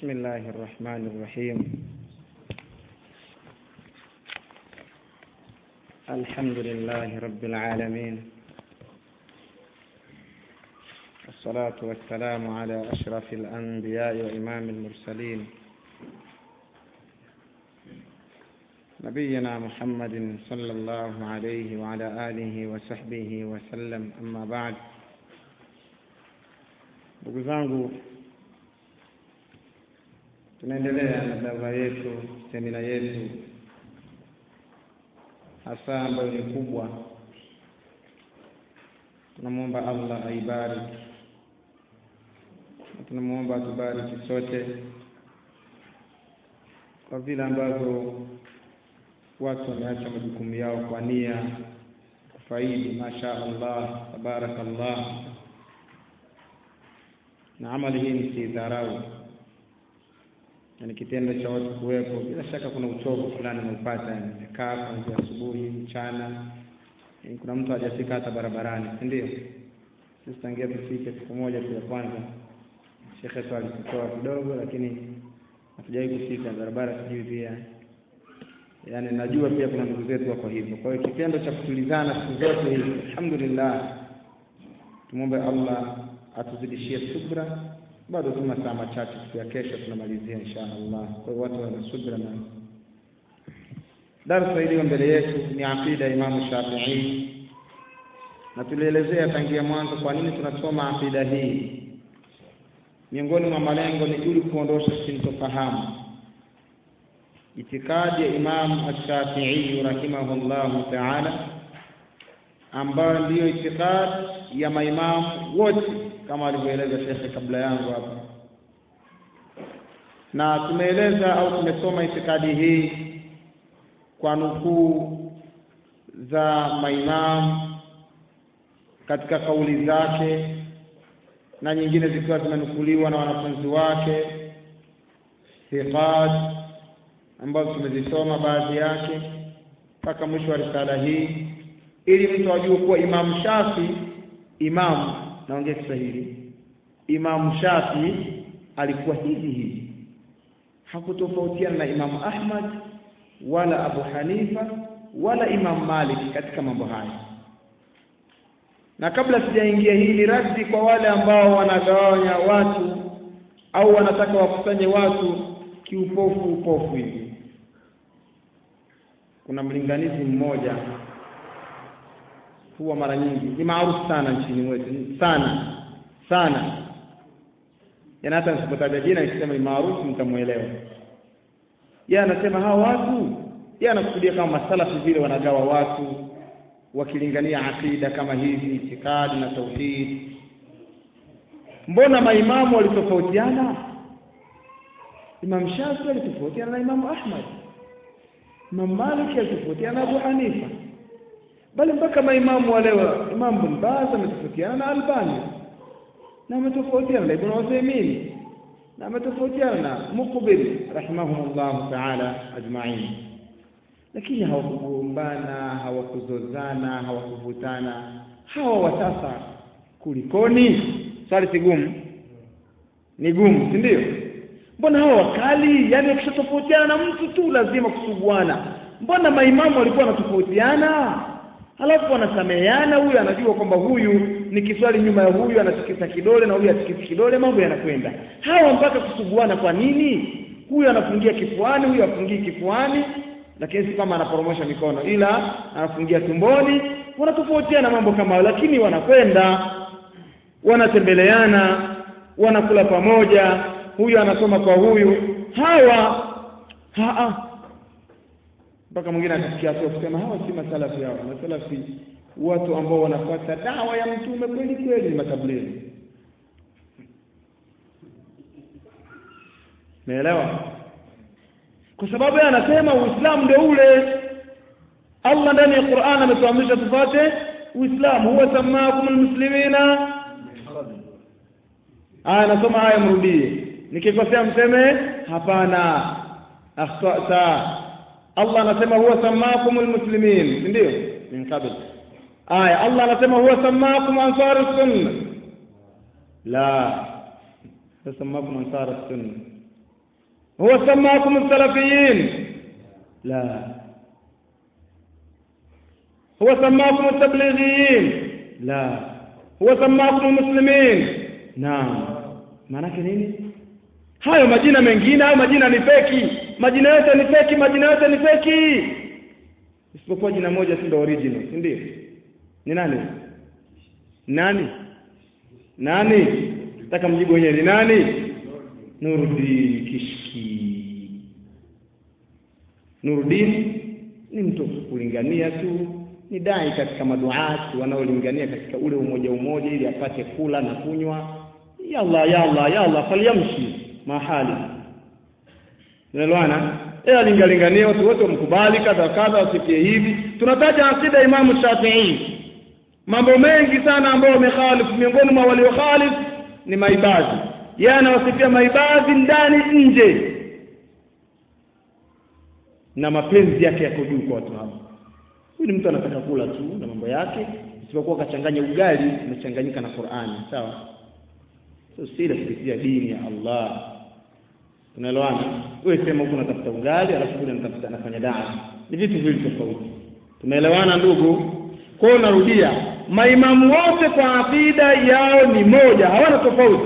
بسم الله الرحمن الرحيم الحمد لله رب العالمين والصلاة والسلام على أشرف الأنبياء وإمام المرسلين نبينا محمد صلى الله عليه وعلى آله وصحبه وسلم أما بعد ndugu zangu tunaendelea na dawa yetu semina yetu hasa ambayo ni kubwa tunamwomba allah aibariki na tunamwomba atubariki sote kwa vile ambavyo watu wameacha majukumu yao kwa nia kufaidi masha allah tabarakallah na amali hii msiidharau ni kitendo cha watu kuwepo. Bila shaka kuna uchovu fulani unaupata, nimekaa kuanzia asubuhi, mchana. Kuna mtu hajafika hata barabarani, si ndio? Sisi tangia tufike siku moja tu ya kwanza, shekhe tu alitutoa kidogo, lakini hatujawahi kufika barabara, sijui pia yaani najua pia kuna ndugu zetu wako hivyo. Kwa hiyo kitendo cha kutulizana siku zote hizi, alhamdulillah, tumwombe Allah atuzidishie subra bado tu masaa machache siku ya kesho tunamalizia insha Allah. Kwa hiyo watu wana subra na darsa iliyo mbele yetu ni aqida ya Imamu Shafi'i, na tulielezea tangia mwanzo kwa nini tunasoma aqida hii. Miongoni mwa malengo ni ili kuondosha sintofahamu itikadi ya Imamu Ash-Shafi'i rahimahullahu ta'ala, ambayo ndiyo itikadi ya maimamu wote kama alivyoeleza shekhe kabla yangu hapa, na tumeeleza au tumesoma itikadi hii kwa nukuu za maimamu katika kauli zake na nyingine zikiwa zimenukuliwa na wanafunzi wake thiqat, ambazo tumezisoma baadhi yake mpaka mwisho wa risala hii, ili mtu ajue kuwa Imamu Shafi imamu naongea Kiswahili. Imamu Shafi alikuwa hivi hivi, hakutofautiana na Imamu Ahmad wala Abu Hanifa wala Imamu Malik katika mambo haya. Na kabla sijaingia hii, ni raddi kwa wale ambao wanagawanya watu au wanataka wakusanye watu kiupofu upofu hivi. Kuna mlinganizi mmoja huwa mara nyingi ni maarufu sana nchini mwetu sana sana, yaani hata nisipotaja jina nikisema ni maarufu mtamwelewa. Yeye anasema hawa watu, yeye anakusudia kama masalafi vile wanagawa watu wakilingania akida kama hivi, itikadi na tauhid. Mbona maimamu walitofautiana? Imam Shafi alitofautiana na Imamu Ahmad, Imam Malik alitofautiana na Abu Hanifa bali mpaka maimamu wale wa Imam Ibn Baz ametofautiana na Albani na ametofautiana na Ibn Uthaymeen na ametofautiana na Muqbil rahimahumullah ta'ala ajma'in, lakini hawakugombana, hawakuzozana, hawakuvutana. Hawa wa sasa kulikoni? Swali si gumu, ni gumu, si ndio? Mbona hawa wakali? Yaani wakishatofautiana na mtu tu lazima kusuguana. Mbona maimamu walikuwa wanatofautiana halafu wanasameheana. Huyu anajua kwamba huyu ni kiswali nyuma ya huyu, anatikisa kidole na huyu atikisi kidole, mambo yanakwenda. Hawa mpaka kusuguana kwa nini? Huyu anafungia kifuani, huyu afungii kifuani, lakini si kama anaporomosha mikono, ila anafungia tumboni. Wanatofautiana mambo kama hayo, lakini wanakwenda, wanatembeleana, wanakula pamoja, huyu anasoma kwa huyu. Hawa haa mpaka mwingine akasikia hatua kusema hawa si masalafi, hawa masalafi watu ambao wanafuata dawa ya mtume kweli kweli, ni matablighi. Umeelewa? Kwa sababu yeye anasema Uislamu ndio ule. Allah ndani ya Qur'an ametuamrisha tufate Uislamu, huwa samakum almuslimina. Aya, nasoma aya, mrudie. Nikikosea mseme hapana, akhtata Allah anasema huwa samakum almuslimin, si ndio? Min qabl. Aya, Allah anasema huwa samakum ansar sunna. La, samakum ansar sunna. huwa samakum salafiyin la huwa samakum tablighiyin la huwa samakum muslimin naam maanake nini hayo majina mengine hayo majina ni feki majina yote ni feki majina yote ni feki isipokuwa jina moja si ndio original si ndio ni nani nani nani nataka mjibu wenyewe ni nani Nuruddin Kishki Nuruddin ni mtu kulingania tu ni dai katika maduati wanaolingania katika ule umoja umoja ili apate kula na kunywa yalla yalla yalla falyamshi mahali unaelewana yeye alingalingania watu wote wamkubali kadha kadha wasikie hivi tunataja akida Imamu Shafi'i mambo mengi sana ambayo wamekhalifu miongoni mwa waliokhalifu ni maibadhi yeye anawasifia maibadhi ndani nje na mapenzi yake yako juu kwa watu hao huyu ni mtu anataka kula tu na mambo yake isipokuwa kachanganya ugali umechanganyika na Qur'ani sawa sio sila kupitia dini ya Allah tunaelewana wewe sema huko unatafuta ugali alafu kule unatafuta nafanya daa ni vitu viwili tofauti tumeelewana ndugu kwa hiyo narudia maimamu wote kwa akida yao ni moja hawana tofauti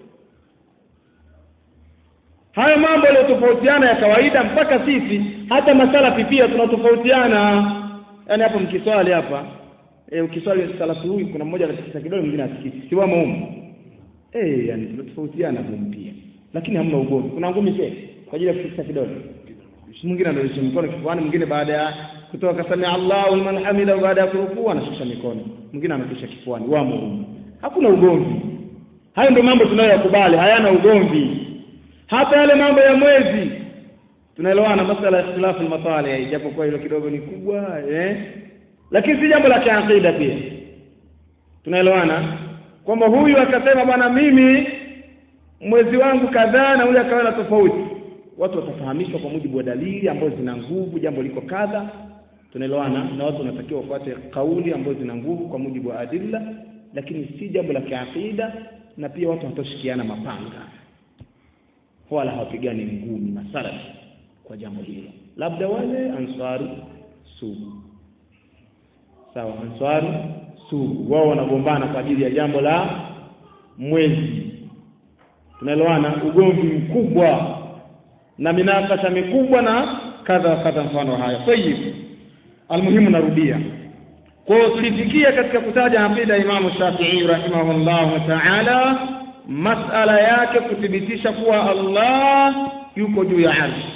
hayo mambo yaliyotofautiana ya kawaida mpaka sisi hata masalafi pia tunatofautiana yaani hapo mkiswali hapa e, ukiswali salafu huyu kuna mmoja anatikisa kidole mwingine atikisi siwamo humu eh yani tunatofautiana humu pia lakini hamna ugomvi kuna ngumi pia kwa ajili ya kutikisa kidole mwingine anarusha mkono kifuani mwingine baada ya kutoka samia Allahu liman hamida baada ya kurukuu anashusha mikono mwingine anarusha kifuani wamo humu hakuna ugomvi hayo ndio mambo tunayoyakubali hayana ugomvi hata yale mambo ya mwezi tunaelewana masala ya ikhtilafu al-masalih japokuwa hilo kidogo ni kubwa eh lakini si jambo la kiakida pia tunaelewana kwamba huyu akasema bwana mimi mwezi wangu kadhaa na huyu akawa na tofauti watu watafahamishwa kwa mujibu wa dalili ambazo zina nguvu jambo liko kadha tunaelewana na watu wanatakiwa wafuate kauli ambazo zina nguvu kwa mujibu wa adilla lakini si jambo la kiakida na pia watu watoshikiana mapanga wala hawapigani ngumi masalafi kwa jambo hilo labda wale ansari sugu sawa ansari sugu wao wanagombana kwa ajili ya jambo la mwezi tunaelewana ugomvi mkubwa na minakasha mikubwa na kadha wa kadha mfano haya tayib almuhimu narudia kwa hiyo tulifikia katika kutaja aqida Imamu Shafi'i rahimahullahu ta'ala masala yake kuthibitisha kuwa Allah yuko juu ya arshi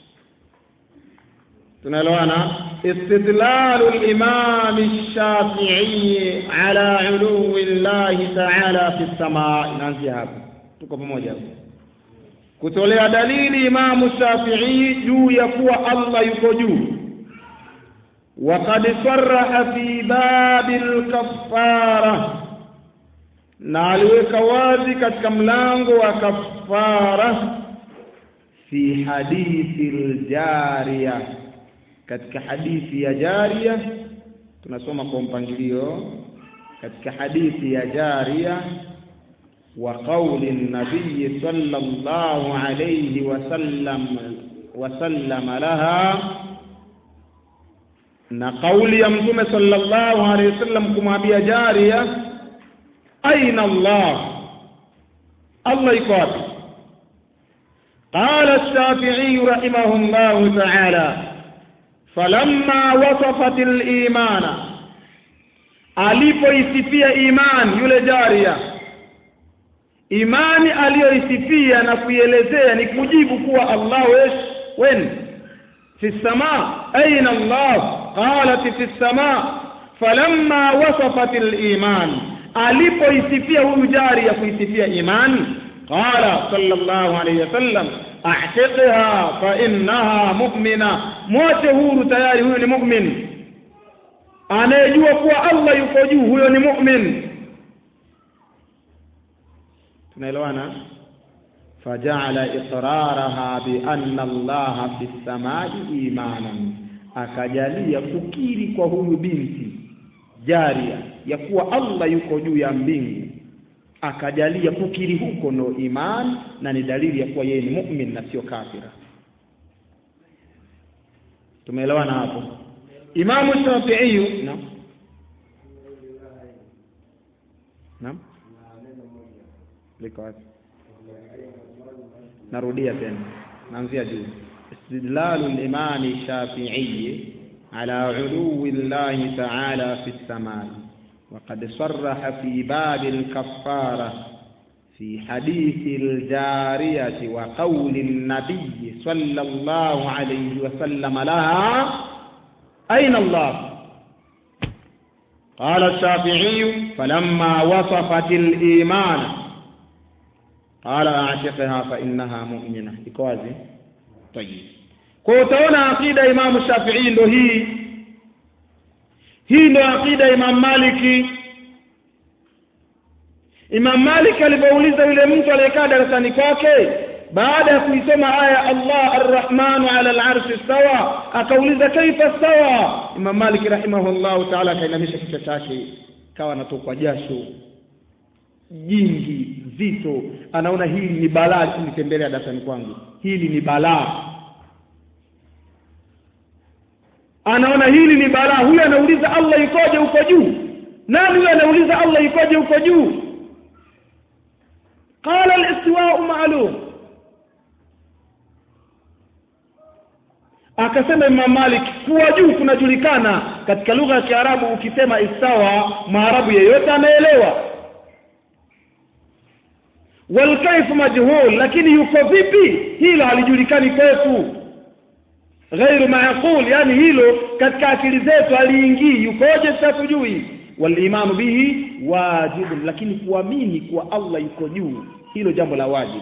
tunaelewana istidlalu al-imam ash-shafi'i ala uluwi Allah ta'ala fi as-samaa inaanzia hapo tuko pamoja hapo kutolea dalili imamu Shafi'i juu ya kuwa Allah yuko juu وقد صرح في باب الكفاره na aliweka wazi katika mlango wa kafara fi hadithi aljariya katika hadithi ya jariya tunasoma kwa mpangilio katika hadithi ya jariya wa qauli nabii sallallahu alayhi wasallam wasallama laha na kauli ya mtume sallallahu alayhi wasallam kumwambia jariya aina Allah Allah iko wapi قال الشافعي رحمه الله تعالى فلما وصفت الإيمان alipoisifia iman yule jaria imani aliyoisifia na kuielezea ni kujibu kuwa Allah wesh wen fi sama aina Allah qalat fi sama falamma wasafat al-iman alipoisifia huyu jari ya kuisifia imani qala sallallahu alayhi wasallam ahtiqha fa innaha mu'mina mwache huru tayari huyo ni mu'min anayejua kuwa Allah yuko juu huyo ni mu'min tunaelewana faja'ala iqraraha bi anna Allah fi samai imanan akajalia kukiri kwa huyu binti jaria ya kuwa Allah yuko juu ya mbingu akajalia kukiri huko ndo iman na ni dalili ya kuwa yeye ni mu'min na sio kafira tumeelewana hapo imamu shafi'i naam naam liko wapi narudia tena naanzia juu استدلال الإمام الشافعي على علو الله تعالى في السماء وقد صرح في باب الكفارة في حديث الجارية وقول النبي صلى الله عليه وسلم لها أين الله قال الشافعي فلما وصفت الإيمان قال أعتقها فإنها مؤمنة إكوازي طيب kwa utaona aqida imamu shafii ndo hii hii ndo aqida imam maliki imam maliki alipouliza yule mtu aliyekaa darasani kwake baada ya kuisoma aya allah arrahmanu ala larshi stawa akauliza kaifa stawa imam maliki rahimahullahu taala akainamisha kichwa chake kawa anatokwa jasho jingi zito anaona hili ni balaa kunitembelea darasani kwangu hili ni balaa anaona hili ni balaa huyu anauliza allah ikoje huko juu nani huyu anauliza allah ikoje huko juu qala alistiwau maalum akasema imam malik kuwa juu kunajulikana katika lugha ya kiarabu ukisema istawa maarabu yeyote anaelewa walkaifu majhul lakini yuko vipi hilo halijulikani kwetu ghairu maqul yani hilo katika akili zetu aliingii yukoje sitatujui walimanu bihi wajibun lakini kuamini kuwa allah yuko juu hilo jambo la wajibu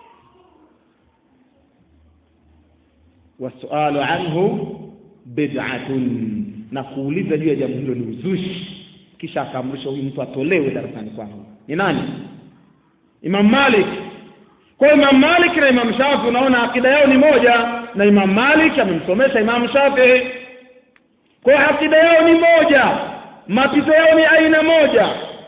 wasualu anhu bid'atun na kuuliza juu ya jambo hilo ni uzushi kisha akaamrisha huyu mtu atolewe darasani kwangu ni nani imam malik kwa imam malik na imam shafi unaona akida yao ni moja na imam malik amemsomesha imam shafii kwa akida yao ni moja mapito yao ni aina moja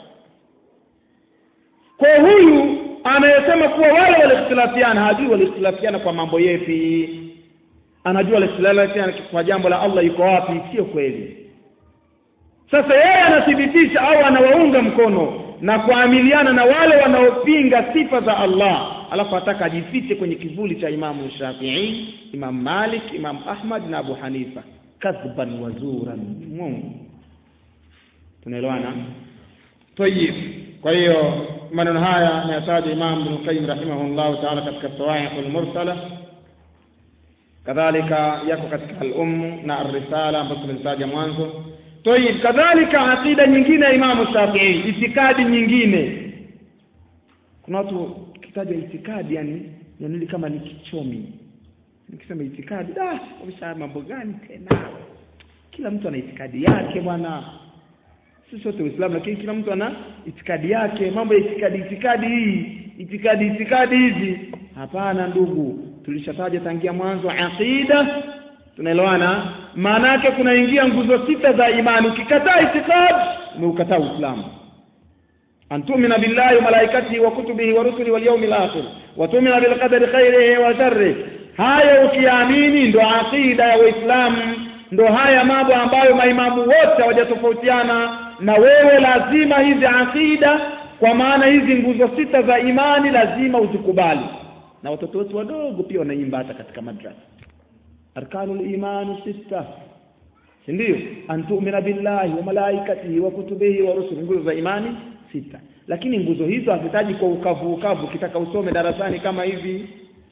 kwa huyu anayesema kuwa wale walikhtilafiana hajui walikhtilafiana kwa mambo yepi anajua walikhtilafiana kwa jambo la allah yuko wapi sio kweli sasa yeye anathibitisha au anawaunga mkono na kuamiliana na wale wanaopinga sifa za allah alafu ataka ajifiche kwenye kivuli cha imamu shafii imam malik imam ahmad na abu hanifa kadhban wazuran mungu tunaelewana tayib kwa hiyo maneno haya ameyataja imam ibn qayyim rahimahullahu taala katika sawaiq almursala kadhalika yako katika al-umm na ar-risala ambazo tumezitaja mwanzo tayib kadhalika aqida nyingine ya imamu shafii itikadi nyingine kuna watu kitaja itikadi yani yani kama ni kichomi nikisema itikadi da wamesha mambo gani tena kila mtu ana itikadi yake bwana sisi sote Uislamu lakini kila mtu ana itikadi yake mambo ya itikadi itikadi hii itikadi itikadi hizi hapana ndugu tulishataja tangia mwanzo aqida tunaelewana maana yake kunaingia nguzo sita za imani ukikataa itikadi umeukataa Uislamu أن تؤمن بالله وملائكته وكتبه ورسله واليوم الآخر وتؤمن بالقدر خيره وشره haya ukiamini ndo aqida ya waislamu ndo haya mambo ambayo maimamu wote hawajatofautiana na wewe lazima hizi aqida kwa maana hizi nguzo sita za imani lazima uzikubali na watoto wetu wadogo pia wanaimba hata katika madrasa arkanul imani sita si ndio an tu'mina billahi wa malaikatihi wa kutubihi wa rusuli nguzo za imani sita lakini nguzo hizo hazitaji kwa ukavu ukavu ukitaka usome darasani kama hivi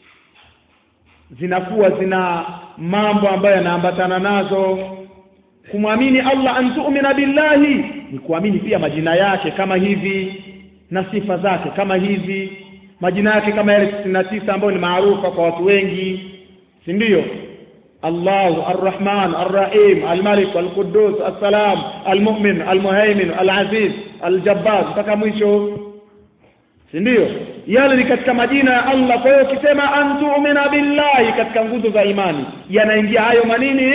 zinakuwa zina mambo ambayo yanaambatana nazo kumwamini Allah an tu'mina billahi ni kuamini pia majina yake kama hivi na sifa zake kama hivi majina yake kama yale 99 ambayo ni maarufa kwa watu wengi si ndio الله الرحمن الرحيم الملك القدوس السلام المؤمن المهيمن العزيز الجبار mpaka mwisho si ndio yale ni katika majina ya Allah kwa hiyo ukisema antu'mina billahi katika nguzo za imani yanaingia hayo manini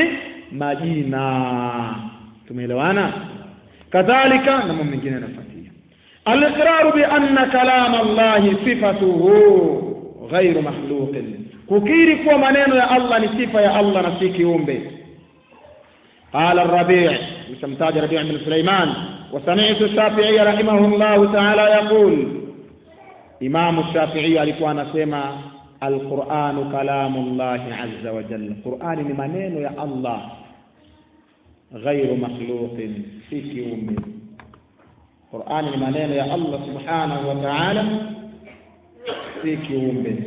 majina tumeelewana kadhalika na mambo mengine yanafuatia aliqraru bi anna kalama Allahi sifatuhu ghairu makhluqin kukiri kuwa maneno ya Allah ni sifa ya Allah na si kiumbe قال الربيع مستمتاج ربيع بن سليمان وسمعت الشافعي رحمه الله تعالى يقول إمام الشافعي alikuwa anasema القرآن كلام الله عز وجل القرآن ni maneno ya Allah غير مخلوق si kiumbe Qur'an ni maneno ya Allah subhanahu wa ta'ala si kiumbe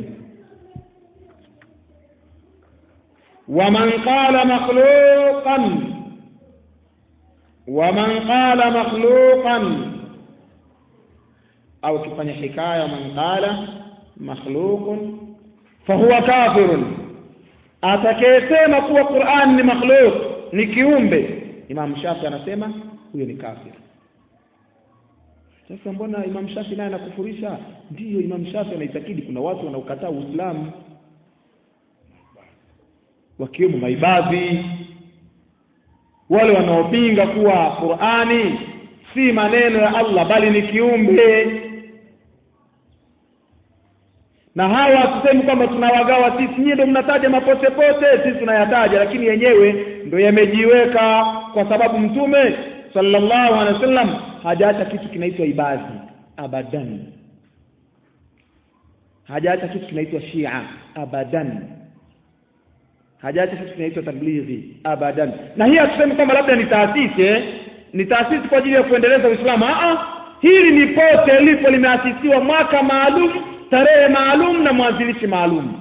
ومن قال مخلوقا ومن قال مخلوقا au kifanya hikaya man qala makhluqun fahuwa kafirun atakayesema kuwa Qur'an ni makhluq ni kiumbe Imam Shafi anasema huyo ni kafir sasa mbona Imam Shafi naye anakufurisha ndiyo Imam Shafi anaitakidi kuna watu wanaokataa Uislamu wakiwemo maibadhi wale wanaopinga kuwa Qur'ani si maneno ya Allah bali ni kiumbe na hawa tusemi kwamba tunawagawa sisi nyie ndio mnataja mapote pote sisi tunayataja lakini yenyewe ndio yamejiweka kwa sababu mtume sallallahu alaihi wasallam hajaacha kitu kinaitwa ibadhi abadan hajaacha kitu kinaitwa shia abadan hajaacha kitu kinaitwa tablighi abadan na hii hatusemi kwamba labda ni taasisi eh? ni taasisi kwa ajili ya kuendeleza Uislamu ah hili ni pote lipo limeasisiwa mwaka maalum tarehe maalum na mwanzilishi maalum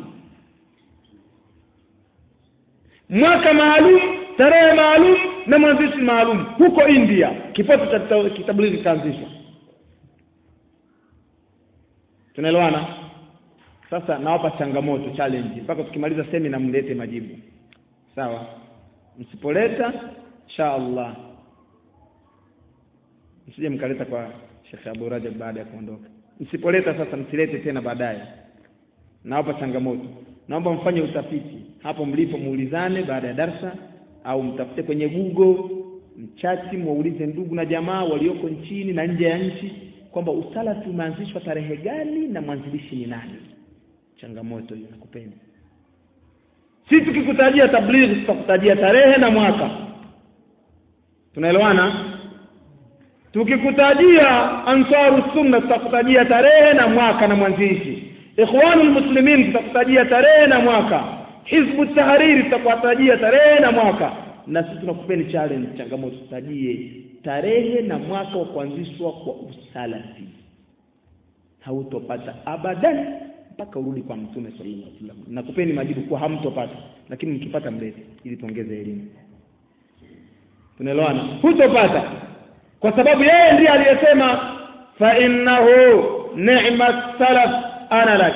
mwaka maalum tarehe maalum na mwanzilishi maalum huko India kipote cha kitablighi kikaanzishwa tunaelewana sasa nawapa changamoto challenge mpaka tukimaliza semina mlete majibu sawa msipoleta insha Allah msije mkaleta kwa Sheikh Abu Rajab baada ya kuondoka msipoleta sasa msilete tena baadaye nawapa changamoto naomba mfanye utafiti hapo mlipo muulizane baada ya darsa au mtafute kwenye Google mchati muulize ndugu na jamaa walioko nchini na nje ya nchi kwamba usalafi umeanzishwa tarehe gani na mwanzilishi ni nani changamoto hiyo nakupenda si tukikutajia tablighi tutakutajia tarehe na mwaka tunaelewana tukikutajia ansaru sunna tutakutajia tarehe na mwaka na mwanzilishi ikhwanul muslimin tutakutajia tarehe na mwaka hizbu tahariri tutakutajia tarehe na mwaka na sisi tunakupeni challenge changamoto tutajie tarehe na mwaka wa kuanzishwa kwa usalafi hautopata abadan mpaka urudi kwa mtume sallallahu alaihi wasallam nakupeni majibu kuwa hamtopata lakini mkipata mlete ili tuongeze elimu tunaelewana hutopata kwa sababu yeye ndiye aliyesema fa innahu ni'ma salaf ana lak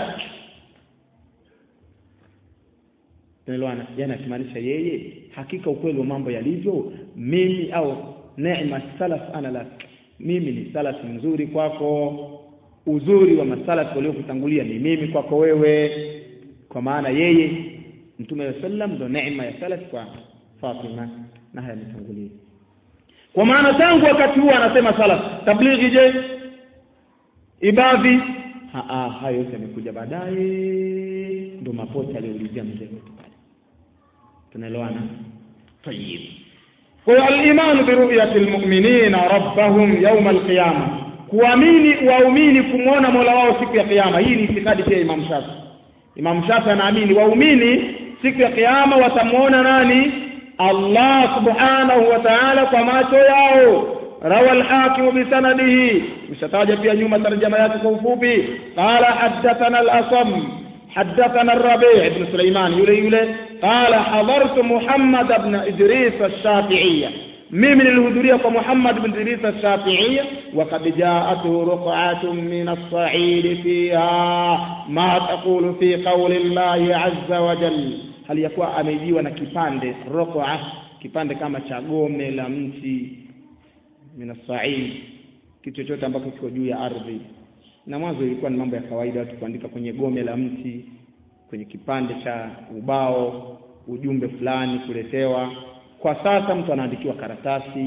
tunaelewana yani akimaanisha yeye hakika ukweli wa mambo yalivyo mimi au neema salaf ana lak mimi ni salafi mzuri kwako uzuri wa masalafi waliokutangulia ni mimi kwako wewe kwa maana yeye mtume wa sallam ndo neema ya salaf kwa Fatima na haya yametangulia kwa maana tangu wakati huo anasema salaf tablighi je ibadhi ha hayo yote yamekuja baadaye ndo mapote aliyoulizia mzee wetu pale tunaelewana tayib kwa al-iman bi ru'yati al-mu'minina rabbahum yawm al-qiyamah kuamini waumini kumwona Mola wao siku ya kiyama hii ni itikadi pia Imam Shafi Imam Shafi anaamini waumini siku ya kiyama watamwona nani Allah subhanahu wa ta'ala kwa macho yao rawa al-hakim bisanadihi mshataja pia nyuma tarjama yake kwa ufupi qala haddathana al-asam حدثنا الربيع بن سليمان يلي يلي قال حضرت محمد بن إدريس الشافعية مين من الهدورية محمد بن إدريس الشافعية وقد جاءته رقعة من الصعيد فيها ما تقول في قول الله عز وجل هل يكون أميجي ونكipande رقعة kipande kama cha gome la mti min as-sa'id kitu chochote ambacho kiko juu ya ardhi na mwanzo ilikuwa ni mambo ya kawaida watu kuandika kwenye gome la mti kwenye kipande cha ubao ujumbe fulani kuletewa kwa sasa mtu anaandikiwa karatasi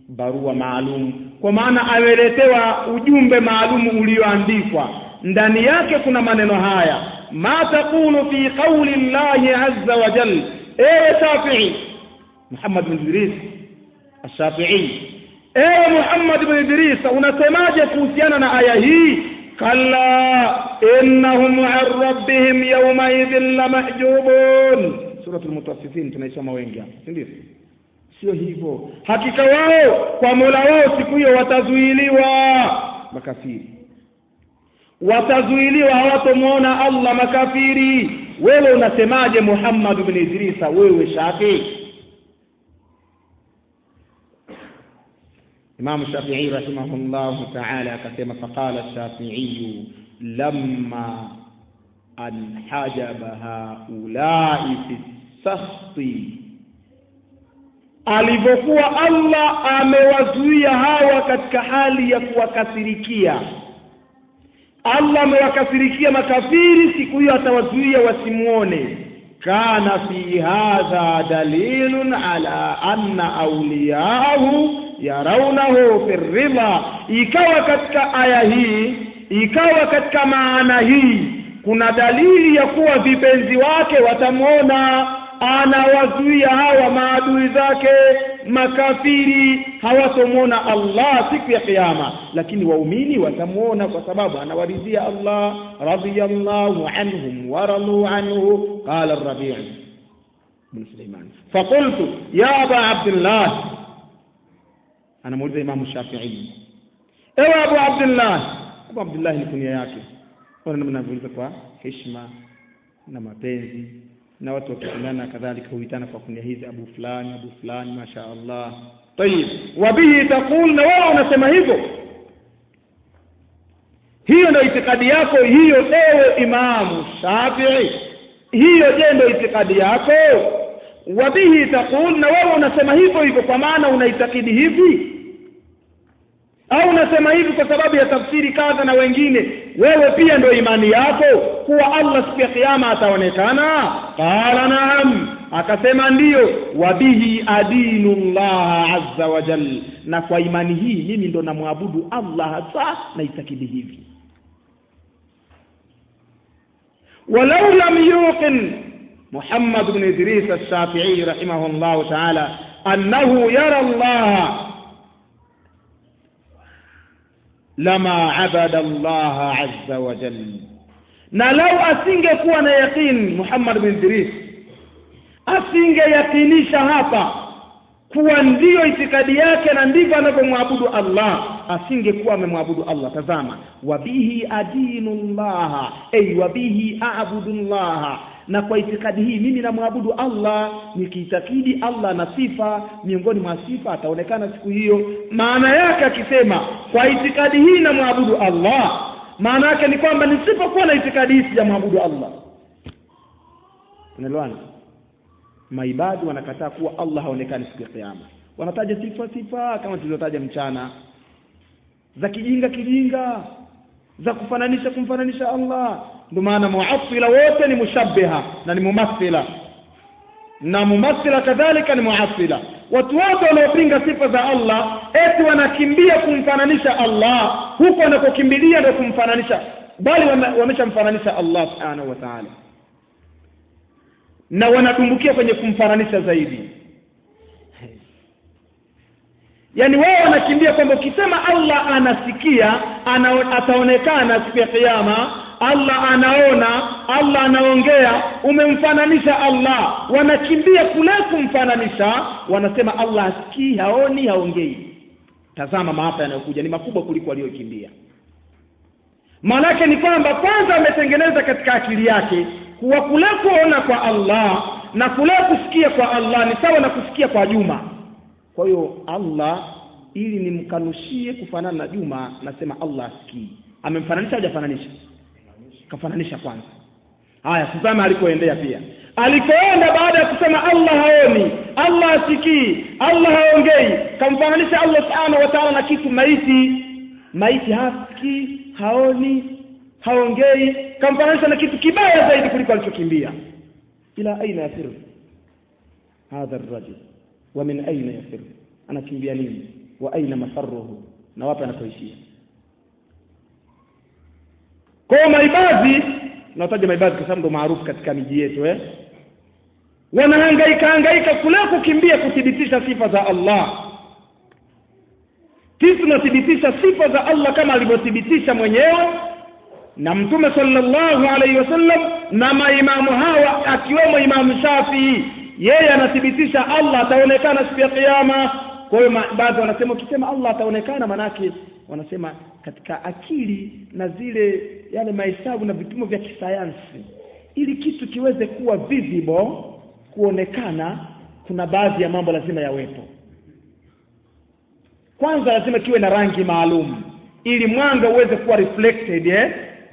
barua maalum kwa maana ameletewa ujumbe maalum ulioandikwa ndani yake kuna maneno haya ma taqulu fi qauli llahi azza wa jal ewe shafii muhammad bin idris ashafii ewe muhammad bin idris unasemaje kuhusiana na aya hii kalla innahum an rabbihim yaumaidhin lamahjubun suratul mutaffifin tunaisoma wengi hapa si ndio sio hivyo hakika wao kwa mola wao siku hiyo watazuiliwa makafiri watazuiliwa hawatomwona allah makafiri wewe unasemaje muhammad bin idrisa wewe shafii imamu shafii rahimahullahu taala akasema faqala shafiiyu lamma anhajaba haulai fi sakhti alivyokuwa allah amewazuia hawa katika hali ya kuwakasirikia allah amewakasirikia makafiri siku hiyo atawazuia wasimwone kana fi hadha dalilun ala anna auliyahu yaraunahu fi ridha ikawa katika aya hii ikawa katika maana hii kuna dalili ya kuwa vipenzi wake watamwona anawazuia hawa maadui zake makafiri hawatomwona allah siku ya kiyama lakini waumini watamwona kwa sababu anawaridhia allah radiyallahu anhum waraduu anhu qala rabii bn suleiman faqultu ya aba abdillah anamuuliza imamu shafii ewe abu abdillah abu abdillah ni kunia yake ona namna anavyouliza kwa heshima na mapenzi na watu wakipendana kadhalika huitana kwa kunia hizi abu fulani abu fulani masha allah tayib wabihi taqul na wao unasema hivyo hiyo ndio itikadi yako hiyo ewe imamu shafii hiyo je ndio itikadi yako wabihi taqul na wewe unasema hivyo hivyo kwa maana unaitakidi hivi au unasema hivi kwa sababu ya tafsiri kadha na wengine wewe pia ndio imani yako kuwa allah siku ya kiama ataonekana qala naam akasema ndiyo wabihi adinu llaha azza wa jal na kwa imani hii mimi ndo namwabudu allah hasa naitakidi hivi walau lam yuqin محمد بن إدريس الشافعي رحمه الله تعالى أنه يرى الله لما عبد الله عز وجل na lau asingekuwa na yaqin Muhammad bin Idris asingeyakinisha hapa kuwa ndiyo itikadi yake na ndivyo anavyomwabudu Allah asingekuwa amemwabudu Allah tazama wabihi adinu llaha ay wabihi a'budu llaha na kwa itikadi hii mimi namwabudu Allah nikiitakidi Allah na sifa miongoni mwa sifa ataonekana siku hiyo maana yake akisema kwa itikadi hii namwabudu Allah maana yake ni kwamba nisipokuwa na itikadi hii sijamwabudu Allah unaelewana maibadi wanakataa kuwa Allah haonekani siku ya kiyama wanataja sifa sifa kama tulivyotaja mchana za kijinga kijinga za kufananisha kumfananisha Allah ndio maana muattila wote ni mushabbiha na ni mumathila na mumathila kadhalika ni muattila watu wote wanaopinga sifa za Allah eti wanakimbia kumfananisha Allah huko wanakokimbilia ndio kumfananisha bali wameshamfananisha Allah subhanahu wa ta'ala na wanadumbukia kwenye kumfananisha zaidi yaani wao wanakimbia kwamba ukisema Allah anasikia ana, ataonekana siku ya kiyama Allah anaona Allah anaongea umemfananisha Allah wanakimbia kule kumfananisha wanasema Allah hasikii haoni haongei tazama maafa yanayokuja ni makubwa kuliko aliyokimbia maanake ni kwamba kwanza ametengeneza katika akili yake kuwa kule kuona kwa Allah na kule kusikia kwa Allah ni sawa na kusikia kwa Juma kwa hiyo Allah ili nimkanushie kufanana na Juma nasema Allah asikii amemfananisha hajafananisha kafananisha kwanza haya tazama alikoendea pia alikoenda baada ya kusema Allah haoni Allah asikii Allah haongei kamfananisha Allah subhanahu wa ta'ala na kitu maiti maiti hasikii haoni haongei kamfananisha na kitu kibaya zaidi kuliko alichokimbia ila aina yafir hadha arrajul wa min aina yafir anakimbia nini wa aina mafarruhu na wapi anapoishia kwa maibadhi nataja maibadhi kwa sababu ndo maarufu katika miji yetu eh wanahangaika hangaika kule kukimbia kuthibitisha sifa za Allah sisi tunathibitisha sifa za Allah kama alivyothibitisha mwenyewe na mtume sallallahu alaihi wasallam na maimamu hawa akiwemo imamu Shafii yeye anathibitisha Allah ataonekana siku ya kiyama kwa hiyo baadhi wanasema ukisema Allah ataonekana manake wanasema katika akili na zile yale mahesabu na vipimo vya kisayansi ili kitu kiweze kuwa visible kuonekana kuna baadhi ya mambo lazima yawepo kwanza lazima kiwe na rangi maalum ili mwanga uweze kuwa reflected eh?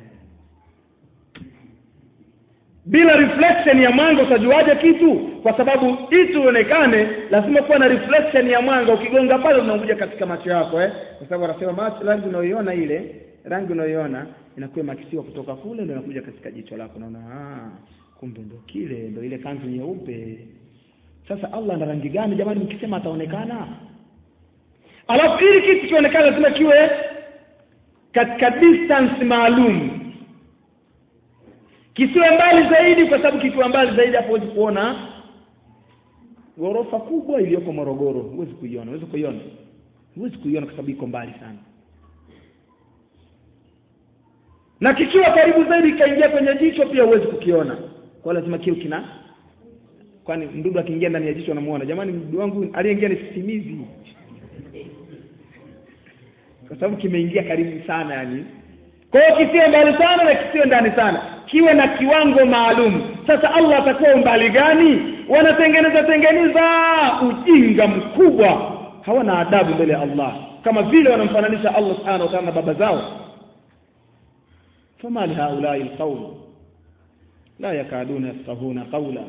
bila reflection ya mwanga utajuaje kitu kwa sababu ili uonekane lazima kuwa na reflection ya mwanga ukigonga pale unakuja katika macho yako eh? kwa sababu wanasema macho rangi unayoiona ile rangi unayoiona inakuwa makisiwa kutoka kule ndio inakuja katika jicho lako naona ah kumbe ndo kile ndo ile kanzu nyeupe sasa Allah ana rangi gani jamani mkisema ataonekana alafu ili kitu kionekane lazima kiwe katika distance maalum kisiwe mbali zaidi kwa sababu kikiwa mbali zaidi hapo huwezi kuona ghorofa kubwa iliyoko Morogoro huwezi kuiona huwezi kuiona huwezi kuiona kwa sababu iko mbali sana na kikiwa karibu zaidi kaingia kwenye jicho pia huwezi kukiona kwa lazima kiwe kina kwani mdudu akiingia ndani ya jicho anamuona jamani mdudu wangu aliyeingia ni sisimizi kwa sababu kimeingia karibu sana yani kwa hiyo kisiwe mbali sana na kisiwe ndani sana kiwe na kiwango maalum sasa Allah atakuwa umbali gani wanatengeneza tengeneza ujinga mkubwa hawana adabu mbele ya Allah kama vile wanamfananisha Allah subhanahu wa ta'ala na baba zao فما لهؤلاء القوم لا يكادون يفقهون قولا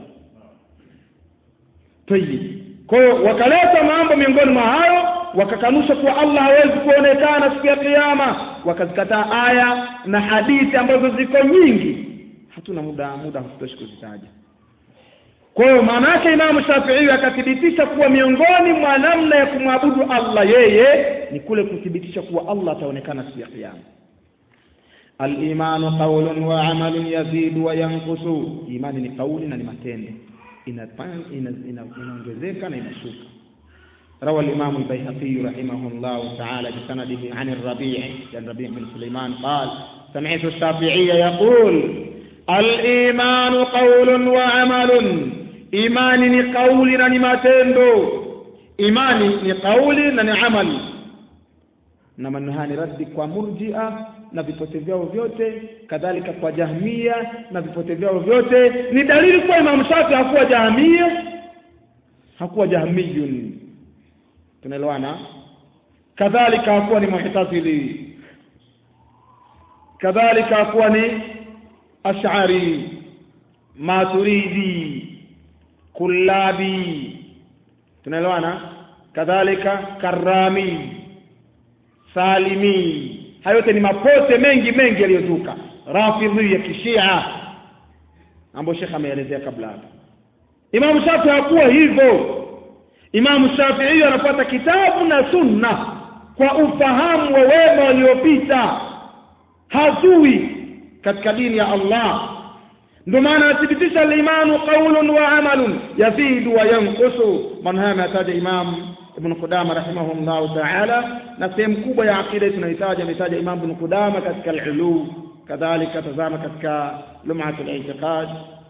طيب kwa hiyo wakaleta mambo miongoni mwa hayo wakakanusha kuwa Allah hawezi kuonekana siku ya kiyama wakazikataa aya na hadithi ambazo ziko nyingi hatuna muda muda hatutoshi kuzitaja kwa hiyo maana yake Imamu Shafi'i akathibitisha kuwa miongoni mwa namna ya kumwabudu Allah yeye ni kule kuthibitisha kuwa Allah ataonekana siku ya kiyama Al-imanu qawlun wa amalun yazidu wa yanqusu, imani ni kauli na ni matendo, inaongezeka na inashuka. روى الإمام البيهقي رحمه الله تعالى بسنده عن الربيع عن الربيع بن سليمان قال سمعت الشافعي يقول الإيمان قول وعمل إيمان قول نماتندو إيمان قول نعمل na maneno ni raddi kwa murjia na vipote vyao vyote kadhalika kwa jahmia na vipote vyao vyote ni dalili kuwa Imam Shafi hakuwa jahmia hakuwa jahmiyun tunaelewana kadhalika hakuwa ni mu'tazili kadhalika hakuwa ni ash'ari maturidi kullabi tunaelewana kadhalika karami salimi hayo yote ni mapote mengi mengi yaliyozuka rafidhi ya kishia ambayo shekha ameelezea kabla hapo Imam Shafi hakuwa hivyo Imam Shafi'i anafuata kitabu na sunna kwa ufahamu wa wema waliopita hazui katika dini ya Allah ndio maana anathibitisha al-imanu qawlun wa amalun yazidu wa yanqusu man haya ametaja Imam Ibn Qudama rahimahullah ta'ala na sehemu kubwa ya akida tunahitaji ametaja Imam Ibn Qudama katika al-ulu kadhalika tazama katika lum'atul i'tiqad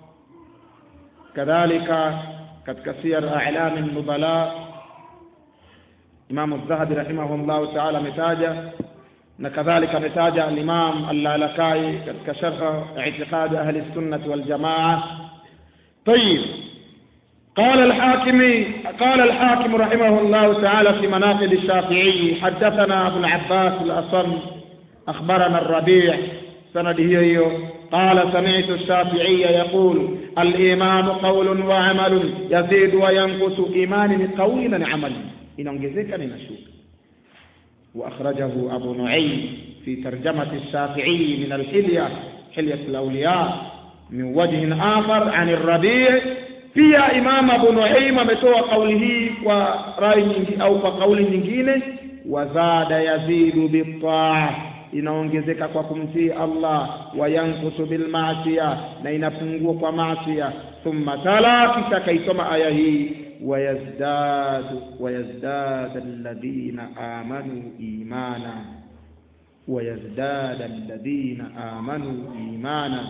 kadhalika katika siyar a'lam an-nubala Imam Az-Zahabi rahimahullah ta'ala ametaja na kadhalika ametaja al-Imam Al-Lalakai katika sharh i'tiqad ahli sunnah wal jamaa طيب قال الحاكم قال الحاكم رحمه الله تعالى في مناقب الشافعي حدثنا ابو العباس الاصم اخبرنا الربيع سنده هي قال سمعت الشافعي يقول الايمان قول وعمل يزيد وينقص ايمان قول عمل inaongezeka na inashuka واخرجه ابو نعيم في ترجمه الشافعي من الحليه حليه الاولياء من وجه اخر عن الربيع pia Imam Abu Nuaim ametoa kauli hii kwa rai nyingi au kwa kauli nyingine wazada yazidu bitaa inaongezeka kwa kumtii Allah wa yankusu bil maasiya na inapungua kwa maasiya thumma tala kisha kaisoma aya hii wayazdadu wayazdada alladhina amanu imana wayazdada alladhina amanu imana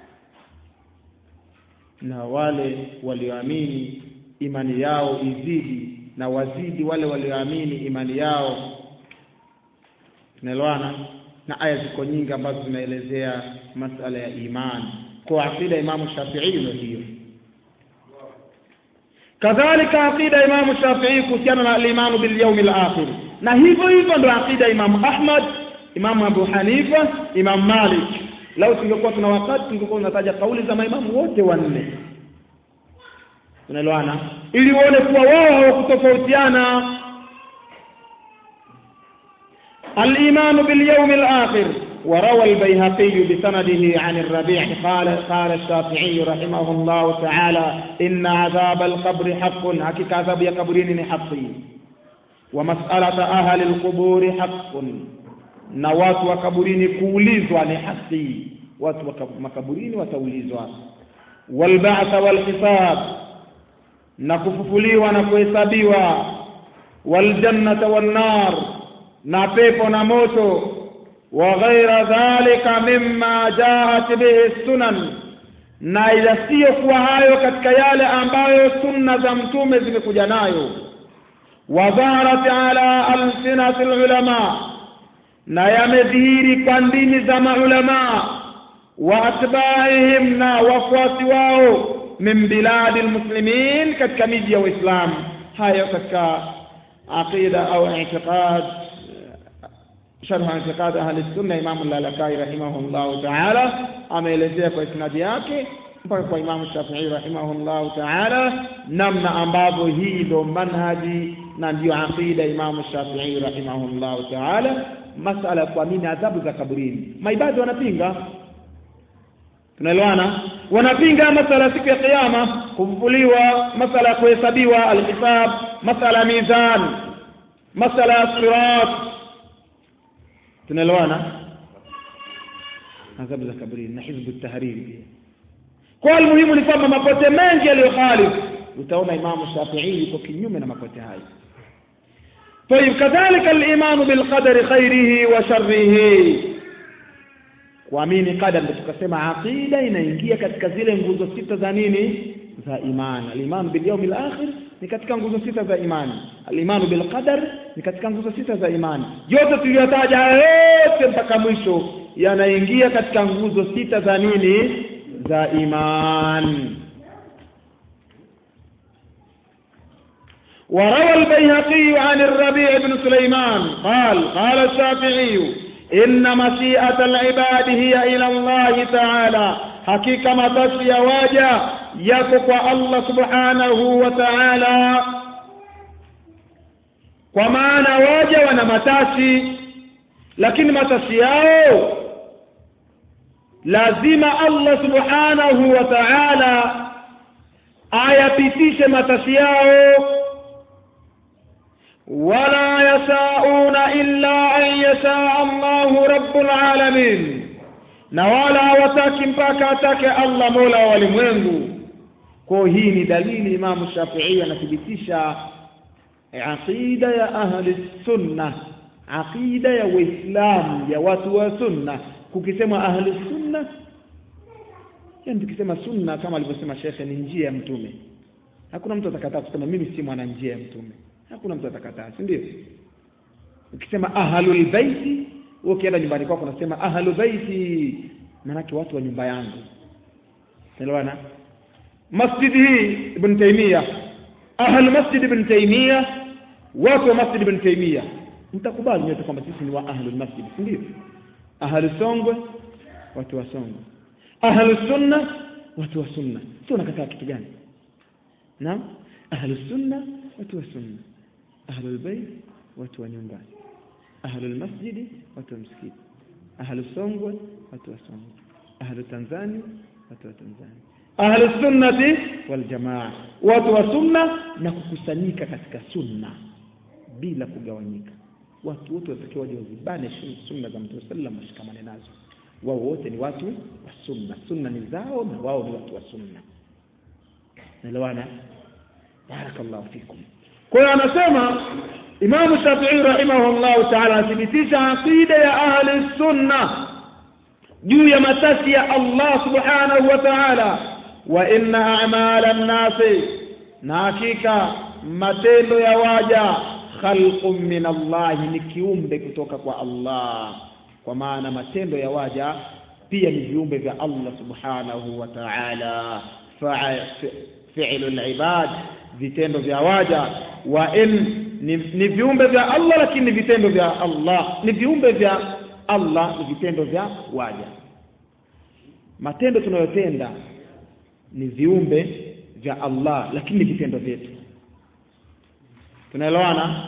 na wale walioamini imani yao izidi na wazidi wale walioamini imani yao tunaelewana na aya ziko nyingi ambazo zinaelezea masala ya imani kwa aqida imamu shafii ndio hiyo kadhalika aqida imamu shafii kuhusiana na alimanu bilyaumi lakhir na hivyo hivyo ndo aqida imamu ahmad imamu abu hanifa imamu malik lau tungekuwa tuna wakati tungekuwa tunataja kauli za maimamu wote wanne unaelewana ili uone kuwa wao hawakutofautiana الإيمان باليوم الآخر وروى البيهقي بسنده عن الربيع قال قال الشافعي رحمه الله تعالى إن عذاب القبر حق حقيقة عذاب يقبرين حقي ومسألة أهل القبور حق na watu wa kaburini kuulizwa ni haki watu wa makaburini wataulizwa walba'tha walhisab na kufufuliwa na kuhesabiwa waljannata wannar na pepo na moto wa ghaira dhalika mimma jaat bihi sunan na yasiyokuwa hayo katika yale ambayo sunna za mtume zimekuja nayo wa dhaharat ala alsinati lulama na yamedhihiri kwa ndimi za maulama wa atbaihim na wafuasi wao min biladi lmuslimin katika miji ya Uislamu hayo katika aqida au i'tiqad sharh i'tiqad ahli sunna Imam al-Lalakai rahimahullah ta'ala ameelezea kwa isnadi yake mpaka kwa Imam Shafi'i rahimahullah ta'ala namna ambavyo hii ndio manhaji na ndio aqida Imam Shafi'i rahimahullah ta'ala masala kwa nini adhabu za kaburini maibadi wanapinga tunaelewana wanapinga masala siku ya kiyama kufufuliwa masala ya kuhesabiwa alhisab masala ya mizan masala ya sirat tunaelewana adhabu za kaburini na hizbu tahriri pia kwa almuhimu ni kwamba mapote mengi yaliyokhalifu utaona imamu shafii yuko kinyume na mapote hayo طيب كذلك الإيمان بالقدر خيره وشره kuamini qadar ndio tukasema aqida inaingia katika zile nguzo sita za nini za imani al-iman bil yawm al-akhir ni katika nguzo sita za imani al-iman bil qadar ni katika nguzo sita za imani yote tuliyotaja yote mpaka mwisho yanaingia katika nguzo sita za nini za imani وروى البيهقي عن الربيع بن سليمان قال قال الشافعي إن مشيئة العباد هي إلى الله تعالى حقيقة ما تشي واجا يقوى الله سبحانه وتعالى kwa maana waja wana matashi lakini matashi yao lazima Allah subhanahu wa ta'ala ayapitishe matashi yao ولا يشاءون إلا أن يشاء الله رب العالمين na wala hawataki mpaka atake Allah mola wa walimwengu kwa hii ni dalili Imamu Shafi'i anathibitisha aqida ya ahli sunna aqida ya Uislamu ya watu wa sunna kukisema ahli sunna yani tukisema sunna kama alivyosema shekhe ni njia ya mtume hakuna mtu atakataa kusema mimi si mwana njia ya mtume hakuna mtu atakataa si ndio ukisema ahlul baiti ukienda nyumbani kwako unasema ahlul baiti maanake watu wa nyumba yangu elewana masjid hii ibn taymiya ahl masjid ibn taymiya watu wa masjid ibn taymiya mtakubali nyote kwamba sisi ni wa ahlul masjid si ndio ahlus songwe watu wa songwe ahlus sunna watu wa sunna sio unakataa kitu gani naam ahlus sunna watu wa sunna ahlul bait watu wa nyumbani ahlul masjidi watu wa msikiti ahlu songwe watu wa songwe ahlu tanzania watu wa tanzania ahli sunnati wal jamaa watu wa sunna na kukusanyika katika sunna bila kugawanyika watu wote watakiwa waje wazibane sunna za mtume sallam washikamane nazo wao wote ni watu wa sunna sunna ni zao na wao ni watu wa sunna naelewana barakallahu fikum kwa hiyo anasema imamu shafii rahimahullahu taala anathibitisha aqida ya ahli sunna juu ya matasi ya allah subhanahu wa taala wa inna amala nnasi na hakika matendo ya waja khalqun min allahi ni kiumbe kutoka kwa allah kwa maana matendo ya waja pia ni viumbe vya allah subhanahu wa taala fi'lu libad vitendo vya waja wa in ni, ni viumbe vya allah lakini ni vitendo vya allah ni viumbe vya allah ni vitendo vya waja matendo tunayotenda ni viumbe vya allah lakini ni vitendo vyetu tunaelewana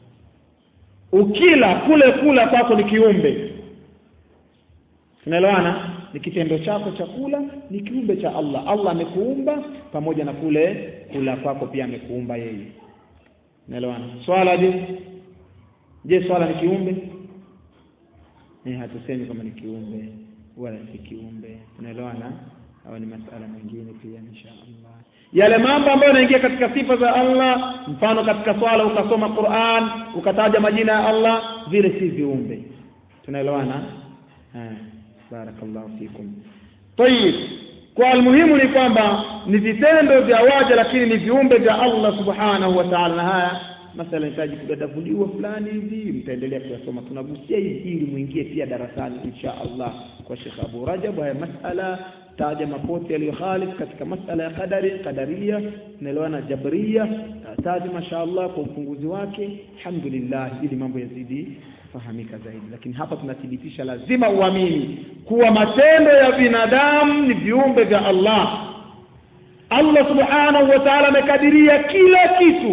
ukila kule kula kwako ni kiumbe tunaelewana ni kitendo chako cha kula ni kiumbe cha allah allah amekuumba pamoja na kule kula kwako pia amekuumba yeye naelewana swala je je swala ni kiumbe eh hatusemi kama ni kiumbe wala si kiumbe tunaelewana au ni masala mengine pia insha allah yale mambo ambayo yanaingia katika sifa za allah mfano katika swala ukasoma quran ukataja majina ya allah vile si viumbe tunaelewana barakallahu fikum tayib kwa almuhimu ni kwamba ni vitendo vya waja lakini ni viumbe vya allah subhanahu wa taala na haya masala inahitaji kudadavuliwa fulani hivi mtaendelea kuyasoma tunagusia hivi ili muingie pia darasani insha allah kwa shekh abu rajab haya masala taja mapote yaliyohalif katika masala ya qadari qadaria naelewana jabria taja mashaallah kwa ufunguzi wake alhamdulillah ili mambo yazidi kufahamika zaidi lakini hapa tunathibitisha lazima uamini kuwa matendo ya binadamu ni viumbe vya allah allah subhanahu wa taala amekadiria kila kitu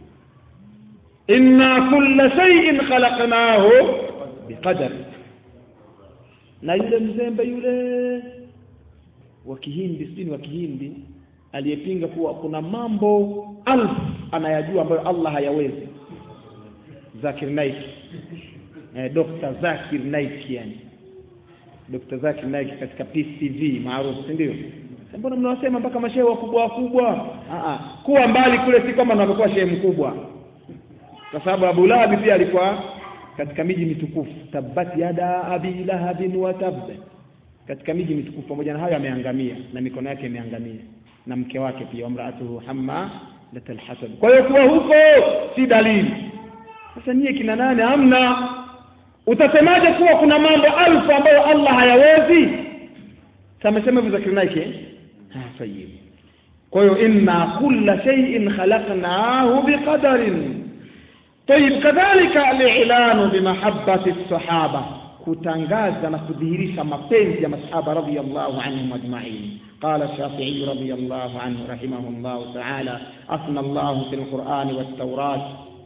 inna kulla shay'in khalaqnahu biqadar na yule mzembe yule wa kihindi sijui wa kihindi aliyepinga kuwa kuna mambo alfu anayajua ambayo allah hayawezi zakir naik eh, dr zakir naik yani dr zakir naik katika pcv maarufu si ndio mbona mnawasema mpaka mashehe wakubwa wakubwa kuwa mbali kule si kwamba unapokuwa shehe mkubwa kwa sababu Abu Lahab pia alikuwa katika miji mitukufu tabbat yada abi lahabin wa tab katika miji mitukufu pamoja na hayo ameangamia na mikono yake imeangamia na mke wake pia wamraatuhu hamma latal hasad kwa hiyo kuwa huko si dalili sasa nyie kina nane hamna utasemaje kuwa kuna mambo alfu ambayo Allah hayawezi samesema hivyo Zakir Naik ah sayyid kwa hiyo inna kulla shay'in khalaqnahu biqadarin طيب كذلك الاعلان بمحبه الصحابه kutangaza na kudhihirisha mapenzi ya masahaba radhiyallahu anhum ajma'in qala shafi'i radhiyallahu anhu rahimahullahu ta'ala afna Allah fil Qur'an wat Tawrat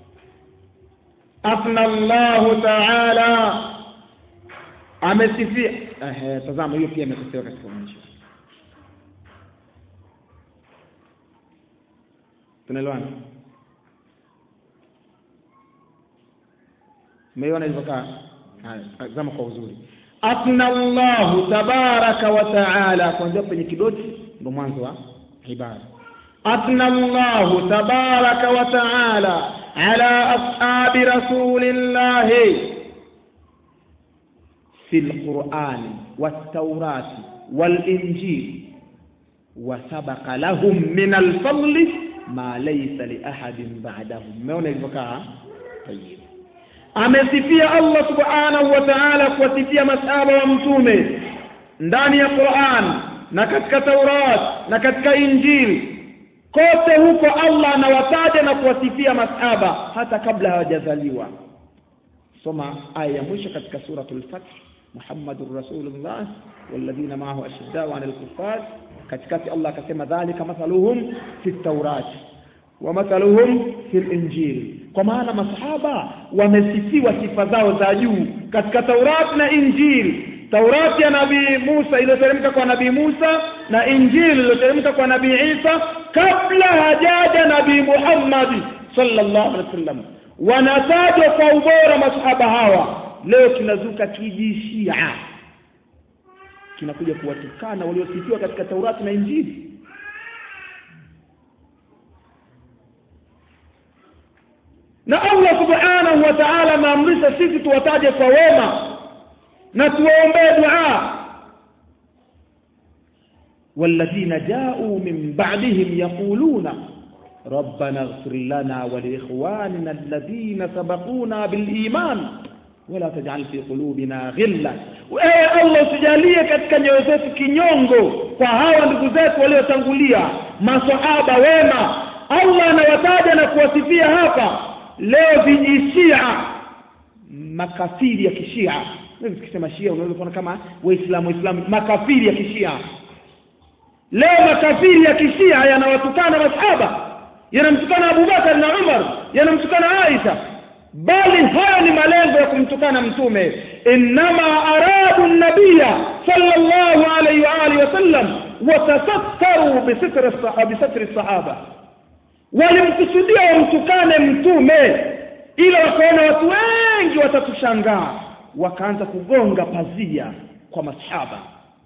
afna Allah ta'ala amesifia eh tazama hiyo pia imekosewa katika mwisho tunaelewana umeiona ilivyokaa zama kwa uzuri afna Allahu tabaraka wa taala kuanzia kwenye kidoti ndo mwanzo wa ibada afna Allahu tabaraka wa taala ala ashabi rasulillahi في القرآن والتوراة والإنجيل وسبق لهم من الفضل ما ليس لأحد بعدهم ما ilivyokaa طيب amesifia Allah subhanahu wa ta'ala kuwasifia masahaba wa mtume ndani ya Qur'an na katika Taurat na katika Injili kote huko Allah anawataja na kuwasifia masahaba hata kabla hawajazaliwa soma aya ya mwisho katika suratul Fath Muhammadur Rasulullah walladhina ma'ahu ashiddau 'alal kuffar katikati Allah akasema dhalika mathaluhum fit Taurat wa mathaluhum fil Injil kwa maana masahaba wamesifiwa sifa zao za juu katika Taurat na Injili taurati ya nabii musa iliyoteremka kwa nabii musa na injili iliyoteremka kwa nabii isa kabla hajaja nabii muhammadi sallallahu alaihi wasallam wanatajwa kwa ubora masahaba hawa leo kinazuka kijishia kinakuja kuwatukana waliosifiwa katika taurati na injili na allah subhanahu wa taala ameamrisha sisi tuwataje kwa wema na tuwaombee dua والذين جاءوا من بعدهم يقولون ربنا اغفر لنا ولإخواننا الذين سبقونا بالإيمان ولا تجعل في قلوبنا غلا ewe allah usijalie katika nyoyo zetu kinyongo kwa hawa ndugu zetu waliotangulia masahaba wema allah anawataja na kuwasifia hapa leo vijishia makafiri ya kishia tukisema shia unaweza kuona kama waislamu waislamu makafiri ya kishia leo makafiri ya kishia yanawatukana masahaba yanamtukana abubakar na umar yanamtukana aisha bali hayo ni malengo ya kumtukana mtume innama aradu nabiya sallallahu alayhi wa alihi wasallam watasakkaru bisitri sahaba walimkusudia wamtukane mtume ila wakaona watu wengi watatushangaa wakaanza kugonga pazia kwa masahaba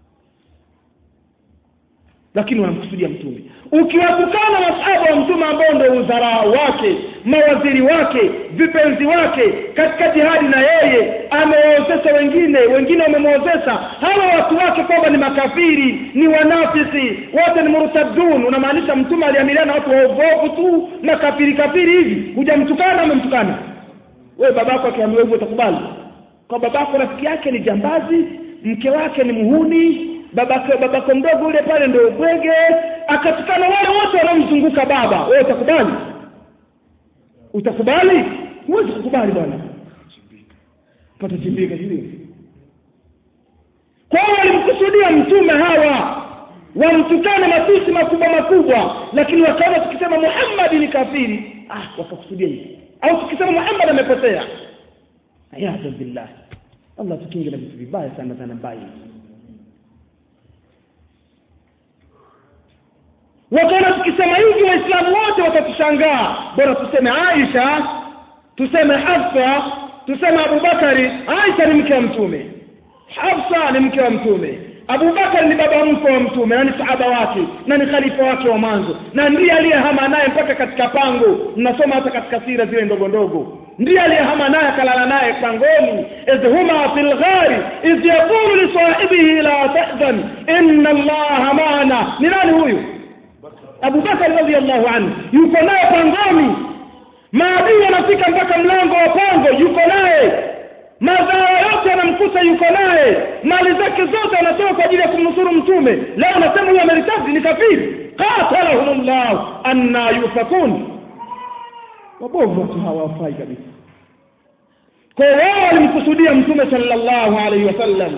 lakini wanamkusudia mtume ukiwatukana masahaba wa mtume ambao ndio udharau wake mawaziri wake vipenzi wake katika jihadi na yeye amewaozesha wengine wengine wamemwozesha hawa watu wake kwamba ni makafiri ni wanafisi wote ni murtadun unamaanisha mtume aliamiliana na watu waogovu tu makafiri kafiri hivi hujamtukana umemtukana wewe babako akiambiwa hivyo utakubali kwa babako rafiki yake ni jambazi mke wake ni muhuni babako babako mdogo ule pale ndio bwege akatukana wale wote wanaomzunguka baba wewe utakubali utakubali huwezi kukubali bwana patachimbika sijui kwa hiyo walimkusudia mtume hawa wamtukane matusi makubwa makubwa lakini wakaona tukisema muhammadi ni kafiri ah wakakusudia hivi au tukisema muhammad amepotea ayadha billah allah tukinge na vitu vibaya sana sana mbaya wakaona tukisema hivi waislamu wote watatushangaa bora tuseme aisha tuseme hafsa tuseme abubakari aisha ni mke wa mtume hafsa ni mke wa mtume abubakari ni baba mkwe wa mtume na ni sahaba wake na ni khalifa wake wa mwanzo na ndiye aliyehama naye mpaka katika pango mnasoma hata katika sira zile ndogo ndogo ndiye aliyehama naye akalala naye pangoni idh huma fi lghari idh yaqulu lisahibihi la tahzan inna allaha maana ni nani huyu abubakar radiallahu anhu yuko naye pangoni maadui wanafika mpaka mlango wa pango yuko naye madhara yote yanamkuta yuko naye mali zake zote anatoa kwa ajili ya kumnusuru mtume leo anasema huyu ameritazi ni kafiri qatalahum llah anna yufakun wabovu watu hawafai kabisa kwa hiyo wao walimkusudia mtume sallallahu alaihi wasallam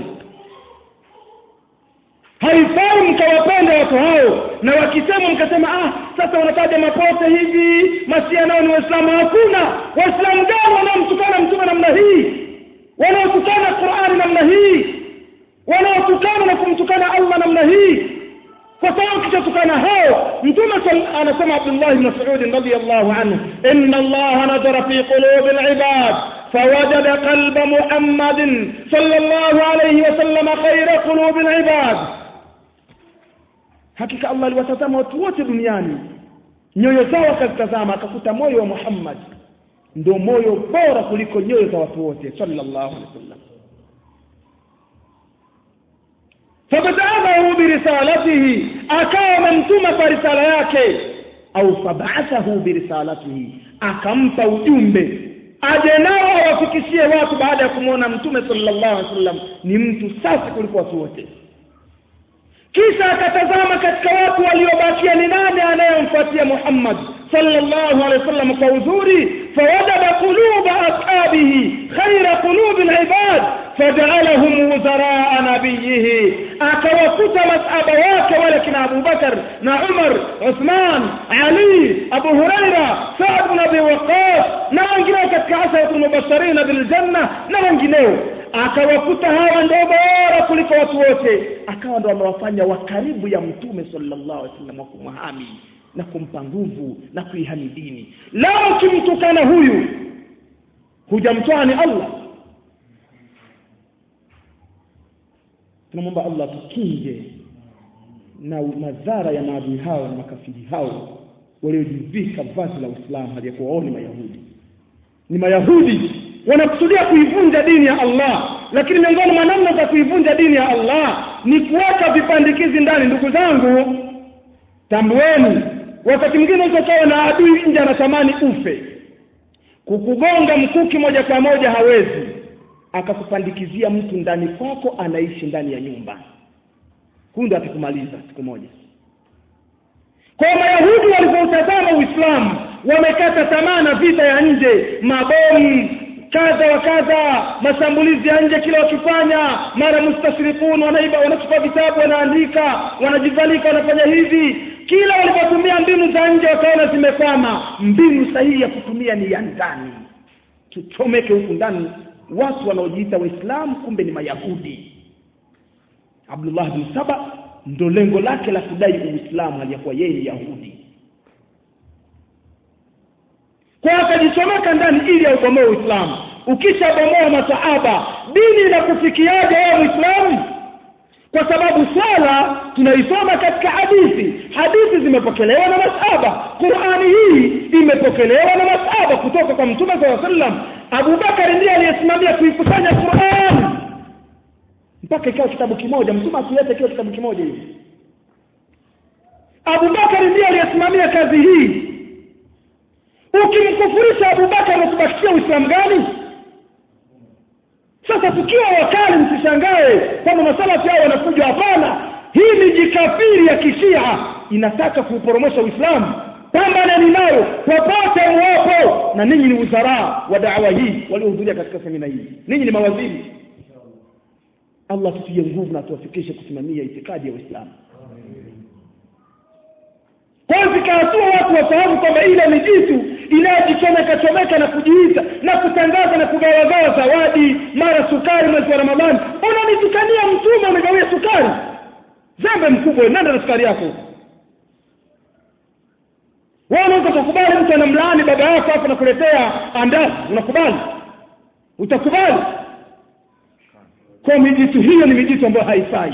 haifai mkawapenda watu hao na wakisema mkasema ah sasa wanataja mapote hivi masia nao ni waislamu hakuna waislamu gani wanaomtukana mtume namna hii wanaotukana qurani namna hii wanaotukana na kumtukana allah namna hii kwa sababu kishatukana hao mtume anasema abdullah bn masudin radiallahu anhu ina allaha nadhara fi qulubi libad فوجد قلب محمد صلى الله عليه وسلم خير قلوب العباد hakika allah aliwatazama watu wote duniani nyoyo zao akazitazama akakuta moyo wa muhammad ndio moyo bora kuliko nyoyo za watu wote sallallahu alaihi wasallam fabtaabahu birisalatihi akawa amemtuma kwa risala yake au fabaathahu birisalatihi akampa ujumbe aje nao awafikishie watu baada ya kumwona mtume sallallahu alaihi wasallam ni mtu safi kuliko watu wote kisha akatazama katika watu waliobakia ni nani anayemfuatia muhammad sallallahu alaihi wasallam kwa uzuri fawajada quluba ashabihi khaira qulubi libad fajaalahum wuzaraa nabiyihi akawakuta masahaba wake wale kina abubakar na umar uthman ali abu huraira saad bn abi waqas na wengineo katika asharatu lmubasharina biljanna na wengineo akawakuta hawa ndio bora kuliko watu wote akawa ndo amewafanya wa karibu ya mtume sallallahu alaihi wasallam wa kumhami na kumpa nguvu na kuihami dini lao ukimtukana huyu hujamtoa ni allah tunamwomba allah tukinge na madhara ya maadui hao na makafiri hao waliojivika vazi la uislamu haliyakuwa wao ni mayahudi ni mayahudi wanakusudia kuivunja dini ya allah lakini miongoni mwa namna za kuivunja dini ya allah ni kuweka vipandikizi ndani ndugu zangu tambueni wakati mwingine ukawa na adui nje anatamani ufe kukugonga mkuki moja kwa moja hawezi akakupandikizia mtu ndani kwako anaishi ndani ya nyumba huyu ndo atakumaliza siku moja kwa mayahudi walipoutazama uislamu wamekata tamaa na vita ya nje mabomu kadha wa kadha mashambulizi ya nje kila wakifanya mara mustashrikun wanaiba wanachukua vitabu wanaandika wanajivalika wanafanya hivi kila walipotumia mbinu za nje wakaona zimekwama mbinu sahihi ya kutumia ni ya ndani tuchomeke huku ndani watu wanaojiita waislamu kumbe ni mayahudi abdullah bin saba ndo lengo lake la kudai uislamu aliyakuwa yeye ni yahudi kwa akajichomeka ndani ili aubomoe uislamu ukishabomoa masahaba dini inakufikiaje wewe muislamu kwa sababu swala tunaisoma katika hadithi hadithi zimepokelewa na masahaba qurani hii imepokelewa na masahaba kutoka kwa mtume saa sallam abubakari ndiye aliyesimamia kuikusanya qurani mpaka ikawa kitabu kimoja mtume akileta ikiwa kitabu kimoja hivi abubakari ndiye aliyesimamia kazi hii ukimkufurisha abubakari unatubakishia uislamu gani sasa tukiwa wakali msishangae kwamba masalafi hao wanakuja hapana hii ni jikafiri ya kishia inataka kuuporomosha uislamu pambaneni nayo popote mwapo na ninyi ni uzaraa wa dawa hii waliohudhuria katika semina hii ninyi ni mawaziri allah tutie nguvu na tuwafikishe kusimamia itikadi ya uislamu kwa zikahatua watu wafahamu kwamba ile ni jitu inayojichomeka chomeka na kujiita na kutangaza na kugawagawa zawadi mara sukari mwezi wa ramadhani unanitukania mtume umegawia sukari zambe mkubwa nenda na sukari yako wewe unaweza kukubali mtu anamlaani baba yako hapo nakuletea andazi unakubali utakubali kwa mijitu hiyo ni mijitu ambayo haifai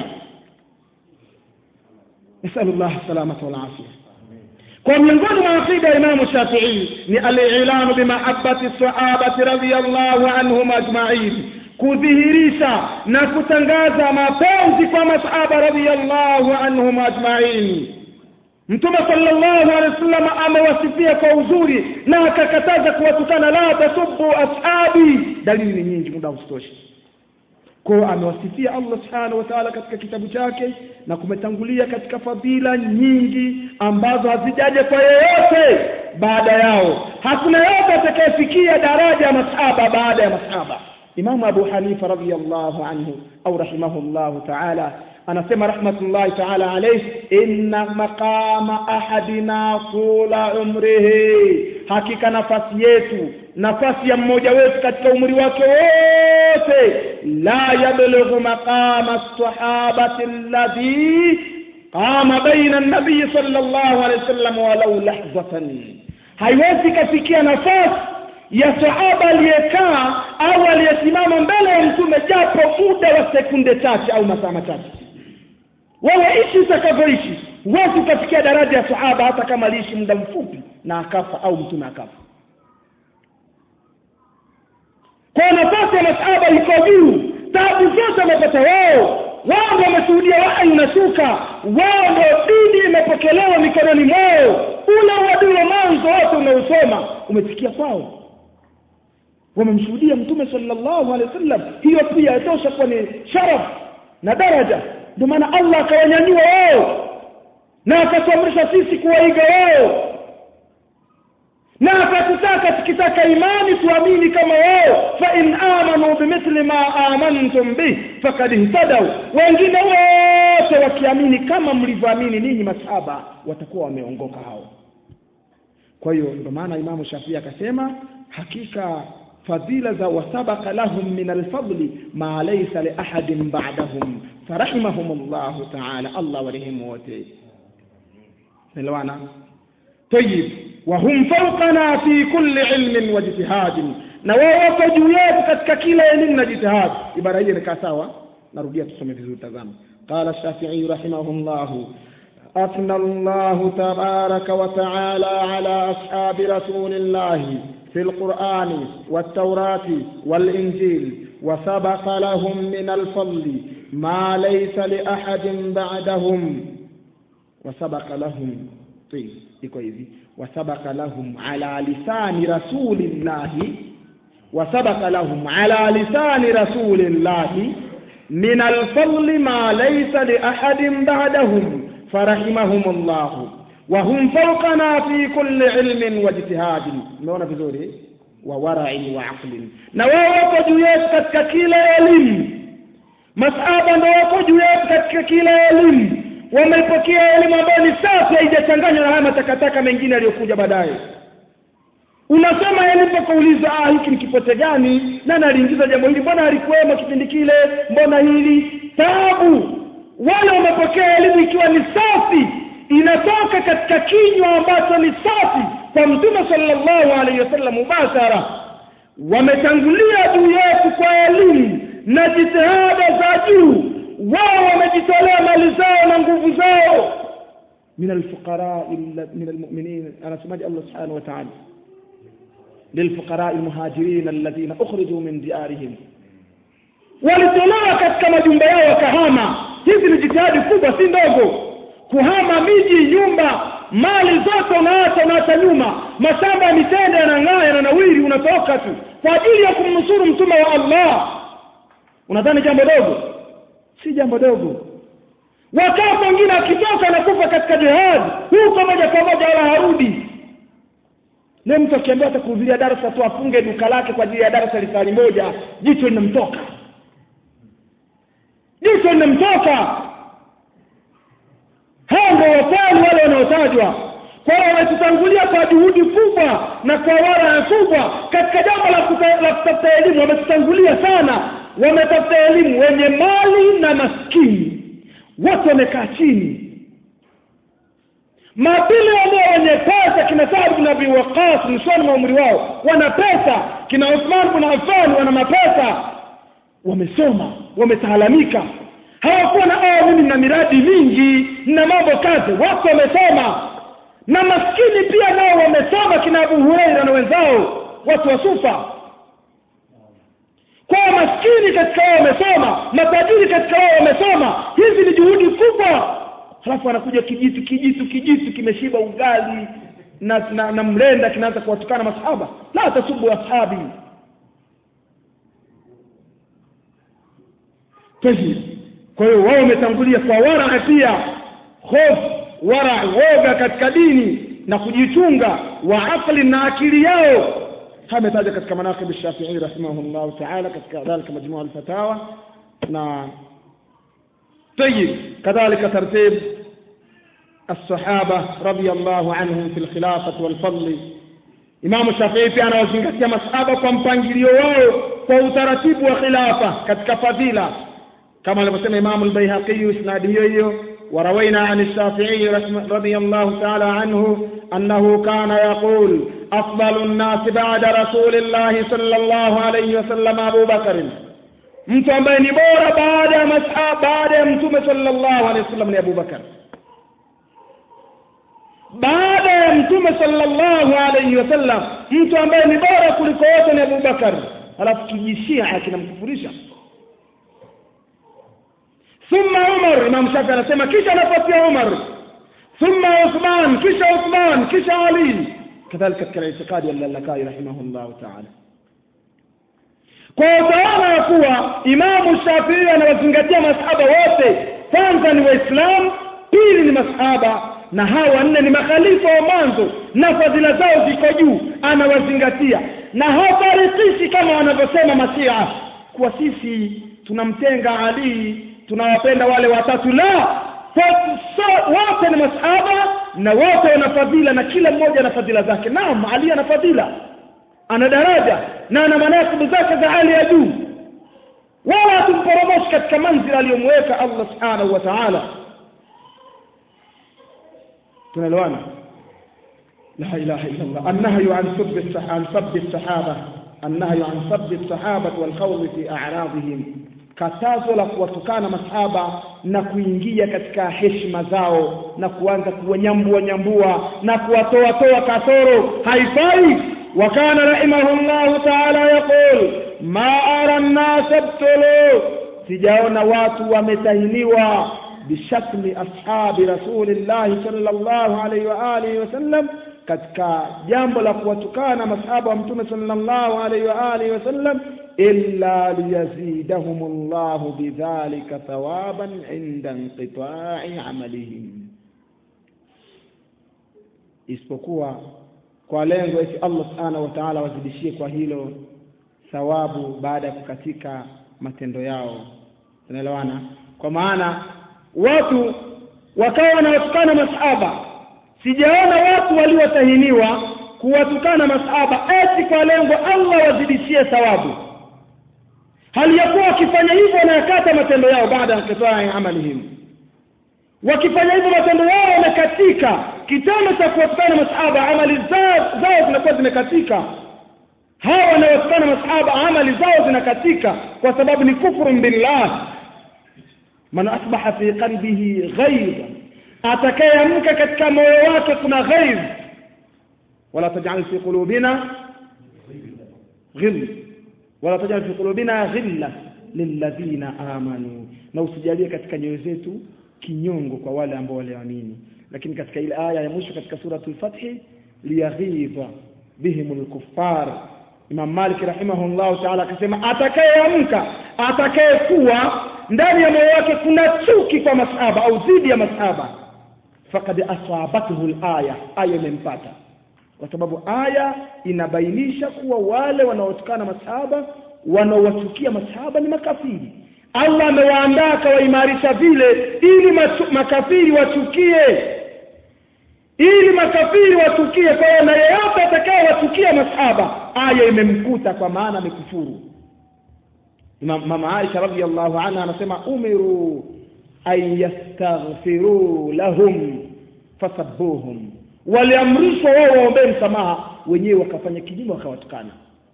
nasalullah salamata walafia kwa miongoni mwa aqida ya imamu shafii ni alilanu bimahabati sahabati radiallahu anhum ajmain kudhihirisha na kutangaza mapenzi kwa masahaba radiallahu anhum ajmain mtume sallallahu alaihi wasallam amewasifia kwa uzuri na akakataza kuwatukana la tasubu ashabi dalili ni nyingi muda usitoshi kwao amewasifia allah subhanahu wa taala katika kitabu chake na kumetangulia katika fadhila nyingi ambazo hazijaja kwa yeyote baada yao hakuna yote atakayefikia daraja ya masahaba baada ya masahaba imamu abu hanifa radiallahu anhu au rahimahullahu taala anasema rahmatullahi taala alayhi inna maqama ahadina tula umrihi hakika nafasi yetu nafasi ya mmoja wetu katika umri wake wote la yablughu maqama sahabati alladhi qama baina nabii sallallahu alayhi wasallam walau lahzatan haiwezi kafikia nafasi ya sahaba aliyekaa au aliyesimama mbele ya mtume japo muda wa sekunde chache au masaa machache wewe ishi utakavyoishi huwezi ukafikia daraja ya sahaba hata kama aliishi muda mfupi na akafa au mtume akafa kwa nafasi ya masahaba iko juu tabu zote wamepata wao wao ndio wameshuhudia wahyi unashuka wao ndio dini imepokelewa mikononi mwao ule uadui wa mwanzo wote unaosoma umefikia kwao wamemshuhudia mtume sallallahu alaihi wasallam hiyo pia yatosha kuwa ni sharaf na daraja ndio maana allah akawanyanyua wao na akatuamrisha sisi kuwaiga wao na akatutaka tukitaka imani tuamini kama wao fa in amanu bimithli ma amantum bih fakad ihtadau wengine wote wakiamini kama mlivyoamini ninyi masahaba watakuwa wameongoka hao kwa hiyo ndio maana imamu shafii akasema hakika fadhila za wasabaka lahum min alfadli ma laysa li ahadin ba'dahum farahimahum llahu taala allah warehemu wote elewana tayib wahum fawqana fi kulli ilmin wa jitihadin na wao wako juu yetu katika kila elimu na jitihad ibara hii inakaa sawa narudia tusome vizuri tazama qala shafii rahimahullahu أثنى الله تبارك وتعالى على أصحاب رسول الله في القرآن والتوراة والإنجيل وسبق لهم من الفضل ما ليس لأحد بعدهم وسبق لهم طيب iko hivi wasabaka lahum ala lisani rasulillahi wasabaka lahum ala lisani rasulillahi min alfadli ma laysa liahadin ba'dahum farahimahum llahu wahum fawqana fi kulli ilmin wa jitihadin umeona vizuri wa warain wa aqlin na wao wako juu yetu katika kila elimu masahaba ndo wako juu yetu katika kila elimu wameipokea elimu ambayo ni safi haijachanganywa na haya matakataka mengine yaliyokuja baadaye unasoma elimu kuuliza ah hiki ni kipote gani nani aliingiza jambo hili mbona alikuwemo kipindi kile mbona hili taabu wale wamepokea elimu ikiwa ni safi inatoka katika kinywa ambacho ni safi kwa mtume sallallahu alaihi wasallam mubashara wametangulia juu yetu kwa elimu na jitihada za juu wao wamejitolea mali zao na nguvu zao min alfuqara min almu'minin anasemaje Allah subhanahu wa ta'ala للفقراء المهاجرين الذين أخرجوا من ديارهم walitolewa katika majumba yao wakahama hizi ni jitihadi kubwa si ndogo kuhama miji nyumba mali zote unaacha unaacha nyuma mashamba ya mitende yanang'aa yananawiri unatoka tu kwa ajili ya kumnusuru mtume wa allah unadhani jambo dogo si jambo dogo wakati wengine akitoka anakufa katika jihadi huko moja kwa moja wala harudi leo mtu akiambiwa atakuhudhuria darasa tu afunge duka lake kwa ajili ya darasa lisali moja jicho linamtoka jicho linamtoka hao ndio wakweli wale wanaotajwa kwa hiyo wametutangulia kwa juhudi kubwa na kwa wara kubwa katika jambo la kutafuta elimu wametutangulia sana wametafuta elimu wenye mali na maskini wote wamekaa chini mabili ambao wenye pesa kina Saad bin Abi Waqqas mwishoni mwa umri wao wana pesa kina Uthman bin Affan wana mapesa wamesoma wametaalamika hawakuwa na oh mimi na miradi mingi na mambo kazi wako wamesoma na maskini pia nao wamesoma kina Abu Huraira na wenzao watu wa Sufa kwa maskini katika wao wamesoma matajiri katika wao wamesoma hizi ni juhudi kubwa halafu anakuja kijitu kijitu kijitu kimeshiba ugali na, na, na mlenda kinaanza kuwatukana masahaba la tasubu ashabi tayib kwa hiyo wao wametangulia kwa wara pia hofu wara woga katika dini na kujichunga wa aqli na akili yao ametaja katika manaqib Shafi'i rahimahullah ta'ala katika dhalika majmua al-fatawa na طيب كذلك ترتيب الصحابة رضي الله عنهم في الخلافة والفضل Imam Shafii pia anawazingatia masahaba kwa mpangilio wao kwa utaratibu wa khilafa katika fadhila kama alivyosema Imam al-Baihaqi isnadi hiyo hiyo وروينا عن الشافعي رضي الله تعالى عنه أنه كان يقول أفضل الناس بعد رسول الله صلى الله عليه وسلم أبو بكر mtu ambaye ni bora baada ya masahaba baada ya mtume sallallahu alaihi wasallam ni Abu Bakar baada ya mtume sallallahu alaihi wasallam mtu ambaye ni bora kuliko wote ni Abu Bakar alafu kijishia kinamkufurisha thumma Umar Imam Shafi anasema kisha anafuatia Umar thumma Uthman kisha Uthman kisha Ali kadhalika katika itikadi ya Lalakai rahimahullah ta'ala kwa utaona ya kuwa Imamu Shafii anawazingatia masahaba wote kwanza ni waislamu pili ni masahaba na hawa wanne ni makhalifa wa mwanzo na fadhila zao ziko juu anawazingatia na hafarikishi kama wanavyosema mashia kuwa sisi tunamtenga Ali tunawapenda wale watatu la so, wote ni masahaba na wote wana fadhila na kila mmoja ana fadhila zake naam Ali ana fadhila ana daraja na ana manasibu zake za hali ya juu wala hatumporomoshi katika manzila aliyomweka allah subhanahu wa taala tunaelewana لا إله إلا الله النهي عن سب عن سب الصحابة النهي عن سب الصحابة والخوض في أعراضهم katazo la kuwatukana masahaba na kuingia katika heshima zao na kuanza kuwanyambua nyambua na kuwatoa toa kasoro haifai wa kana rahimahullahu taala yaqul ma ara nnasa btulu sijaona watu wametahiniwa bishatmi ashabi rasulillahi sallallahu alaihi wa alihi wasallam katika jambo la kuwatukana masahaba wa mtume sallallahu alaihi wa alihi wasallam illa liyazidahum llahu bidhalika thawaban inda inqitai amalihim isipokuwa kwa lengo eti allah subhanahu wa taala wazidishie kwa hilo thawabu baada ya kukatika matendo yao unaelewana kwa maana watu wakawa wanawatukana masahaba sijaona watu waliotahiniwa kuwatukana masahaba eti kwa lengo allah wazidishie thawabu hali ya kuwa wakifanya hivyo wanayakata matendo yao baada ya kitai amalihim wakifanya hivyo matendo yao yamekatika kitendo cha kuwatukana masahaba amali zao zao zinakuwa zimekatika hawa wanaotukana masahaba amali zao zinakatika kwa sababu ni kufrun billah man asbaha fi qalbihi ghaidha atakayeamka katika moyo wake kuna ghaidh wala tajal fi qulubina ghill wala tajal fi qulubina ghilla lilladhina amanu na usijalie katika nyoyo zetu kinyongo kwa wale ambao waliamini lakini katika ile aya ya mwisho katika suratul fathi liyaghidha bihim lkuffar imam malik rahimahullahu taala akasema atakayeamka atakayekuwa ndani ya moyo wake kuna chuki kwa masahaba au dhidi ya masahaba fakad asabathu laya aya imempata kwa sababu aya inabainisha kuwa wale wanaotukana masahaba wanaowachukia masahaba ni makafiri allah amewaandaa akawaimarisha vile ili machu, makafiri wachukie ili makafiri wachukie kwa hiyo na yeyote atakaye wachukia masahaba aya imemkuta kwa maana amekufuru mama aisha radiallahu anha anasema umiru an yastaghfiruu lahum fasabuhum waliamrishwa wao waombee msamaha wenyewe wakafanya kinyume wakawatukana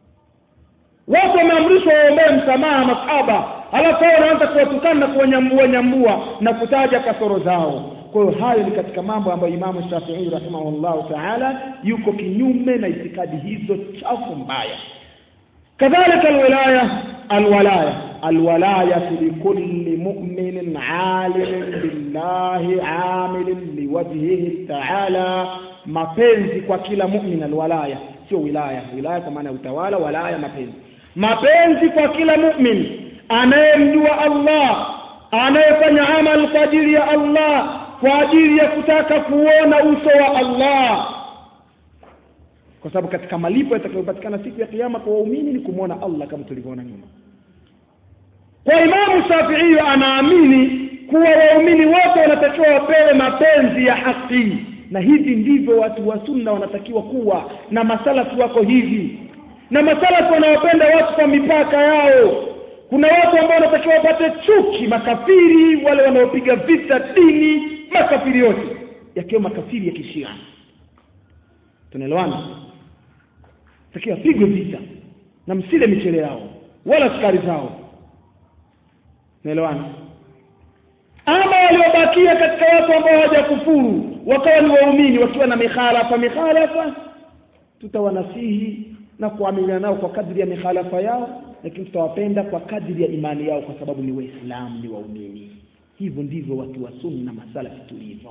watu wameamrishwa waombee msamaha masahaba alafu wao wanaanza kuwatukana na kuwanyambua nyambua na kutaja kasoro zao kwa hiyo hayo ni katika mambo ambayo imamu shafii rahimahullahu taala yuko kinyume na itikadi hizo chafu mbaya kadhalika alwilaya alwalaya alwalayatu likulli muminin alimin billahi amilin liwajhihi taala mapenzi kwa kila mumin alwalaya sio wilaya wilaya kwa maana ya utawala walaya mapenzi mapenzi kwa kila mumin anayemjua allah anayefanya amal kwa ajili ya allah kwa ajili ya kutaka kuona uso wa allah kwa sababu katika malipo yatakayopatikana siku ya kiyama kwa waumini ni kumwona allah kama tulivyoona nyuma kwa imamu shafii anaamini kuwa waumini wote wanatakiwa wapewe mapenzi ya haki na hivi ndivyo watu wa sunna wanatakiwa kuwa na masalafu wako hivi na masalafu wanawapenda watu kwa mipaka yao kuna watu ambao wanatakiwa wapate chuki makafiri wale wanaopiga vita dini makafiri yote yakiwa makafiri ya kishia tunaelewana takiwa pigwe vita na msile michele yao wala sukari zao naelewana ama waliobakia katika watu ambao hawajakufuru wakawa ni waumini wakiwa na mikhalafa mikhalafa tutawanasihi na kuamiliana nao kwa kadri ya mikhalafa yao lakini tutawapenda kwa kadri ya imani yao kwa sababu ni waislamu ni waumini hivyo ndivyo watu wa sunna masalafi tulivyo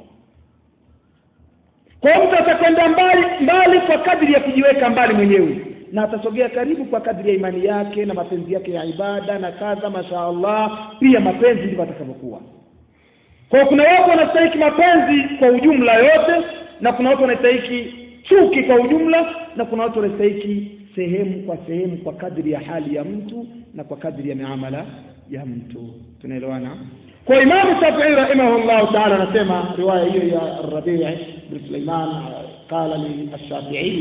kwa hiyo mtu atakwenda mbali mbali kwa kadri ya kujiweka mbali mwenyewe na atasogea karibu kwa kadri ya imani yake na mapenzi yake ya ibada na kadha masha allah pia mapenzi ndivyo atakavyokuwa kwa kuna watu wanastahiki mapenzi kwa ujumla yote na kuna watu wanastahiki chuki kwa ujumla na kuna watu wanastahiki sehemu kwa sehemu kwa kadri ya hali ya mtu na kwa kadri ya miamala ya mtu tunaelewana kwa imamu shafii rahimahullahu taala anasema riwaya hiyo ya rabii bin suleiman qala lilshafii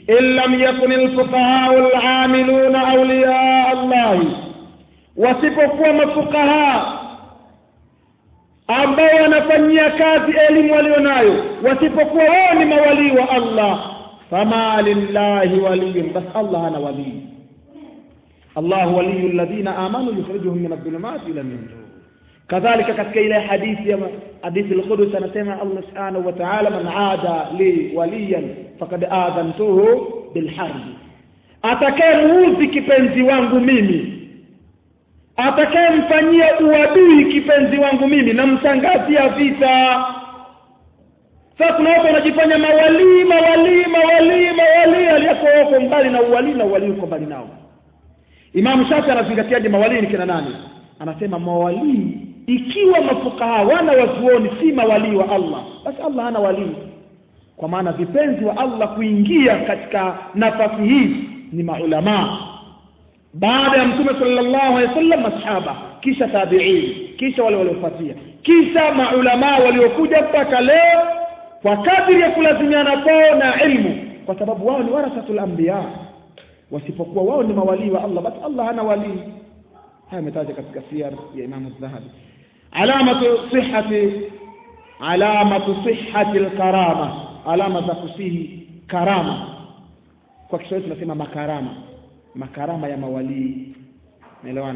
in lam yakun alfuqahau alamiluna awliya allahi wasipokuwa mafukaha ambao wanafanyia kazi elimu walionayo wasipokuwa wao ni mawalii wa allah fama lillahi waliyun bas allah ana walii الله ولي الذين آمنوا يخرجهم من الظلمات إلى النور كذلك katika ile hadithi ya hadithi al-Qudus anasema Allah subhanahu wa ta'ala man aada li waliyan faqad aadhantuhu bil harb atakayemuudhi kipenzi wangu mimi atakayemfanyia uadui kipenzi wangu mimi namtangazia vita sasa kuna watu wanajifanya mawalii mawalii mawalii mawalii aliyeko wako mbali na uwalii na uwalii uko mbali nao Imam Shafi anazingatiaje mawalii ni kina nani? Anasema mawalii ikiwa mafukaha wana wazuoni si mawalii wa Allah, basi Allah hana walii. Kwa maana vipenzi wa Allah kuingia katika nafasi hii ni maulamaa. Baada ya Mtume sallallahu alaihi wasallam masahaba, kisha tabi'in, kisha wale waliofuatia, kisha maulamaa waliokuja mpaka leo kwa kadri ya kulazimiana kwao na ilmu, kwa sababu wao ni warathatul anbiya wasipokuwa wao ni mawalii wa Allah basi Allah hana walii haya ametaja katika siyar ya Imam Az-Zahabi alamatu sihhati alamatu sihhati al-karama alama za kusihi karama kwa Kiswahili tunasema makarama makarama ya mawalii naelewana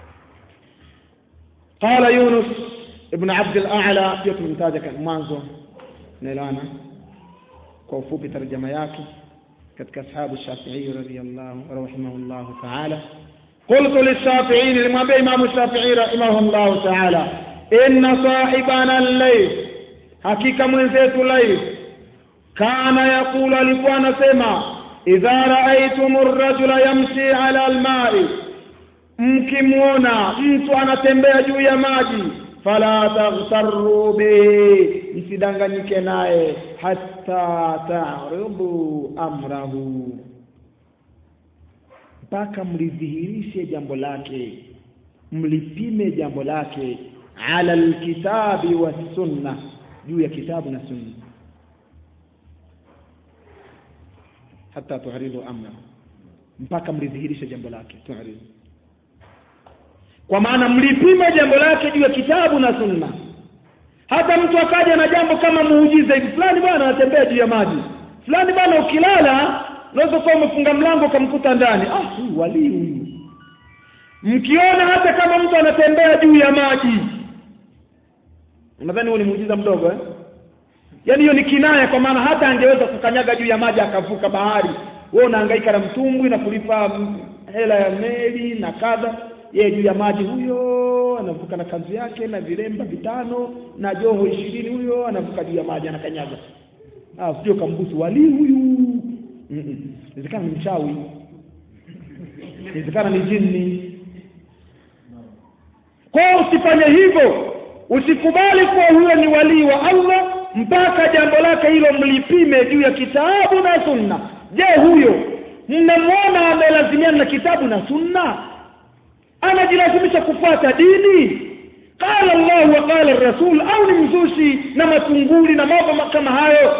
قال يونس ابن عبد الأعلى pia tumemtaja mwanzo naelewana kwa ufupi tarjama yake katika ashabu Shafi'i radhiyallahu rahimahullahu ta'ala qultu lishafi'i nilimwambia imamu Shafi'i rahimahullahu ta'ala inna sahibana al-layth hakika mwenzetu layth kana yakulu alikuwa anasema idha ra'aytum ar-rajula yamshi 'ala al-ma'i mkimwona mtu anatembea juu ya maji fala taghtarru bihi msidanganyike naye hatta ta'ridu amrahu mpaka mlidhihirishe jambo lake mlipime jambo lake ala alkitabi wassunna juu ya kitabu na sunna hatta tu'ridu amrahu mpaka mlidhihirishe jambo lake tu'ridu kwa maana mlipima jambo lake juu ya kitabu na sunna hata mtu akaja na jambo kama muujiza hivi fulani bwana anatembea juu ya maji fulani bwana ukilala unaweza kuwa umefunga mlango ukamkuta ndani ah huyu walii huyu mkiona hata kama mtu anatembea juu ya maji unadhani huo ni muujiza mdogo eh yaani hiyo ni kinaya kwa maana hata angeweza kukanyaga juu ya maji akavuka bahari wewe unahangaika na mtumbwi na kulipa hela ya meli na kadha yeye juu ya maji huyo anavuka na kanzu yake na vilemba vitano na joho ishirini huyo anavuka juu ya maji anakanyaga ah sio kambusu wali huyu inawezekana ni mchawi inawezekana ni jini kwa usifanye hivyo usikubali kuwa huyo ni walii wa Allah mpaka jambo lake hilo mlipime juu ya kitabu na sunna je huyo mnamwona amelazimiana na kitabu na sunna anajilazimisha kufuata dini qala Allah wa qala rasul au ni mzushi na matunguli na mambo kama hayo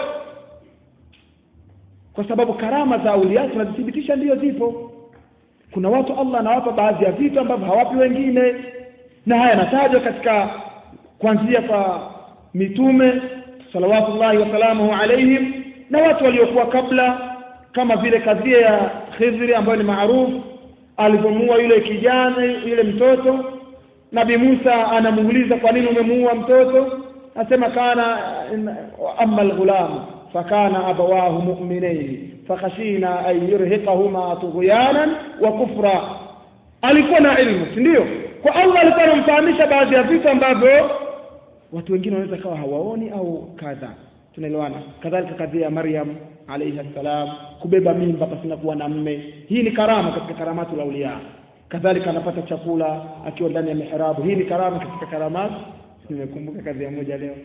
kwa sababu karama za aulia tunazithibitisha ndiyo zipo kuna watu Allah anawapa baadhi ya vitu ambavyo hawapi wengine na haya yanatajwa katika kuanzia kwa mitume salawatullahi wasalamuhu alaihim na watu waliokuwa kabla kama vile kadhia ya Khidri ambayo ni maarufu alipomuua yule kijana yule mtoto Nabi Musa anamuuliza kwa nini umemuua mtoto asema kana amma alghulam fakana abawahu mu'minain fakhashina an yurhiqahuma tughyanan wa kufra alikuwa na ilmu si ndio kwa Allah alikuwa anamfahamisha baadhi ya vitu ambavyo watu wengine wanaweza kawa hawaoni au kadha tunaelewana kadhalika kadhia ya Maryam alayhi salam kubeba mimba pasina kuwa na mme hii ni karama katika karamatu la ulia kadhalika anapata chakula akiwa ndani ya mihrabu hii ni karama katika karamatu nimekumbuka kazi ya moja leo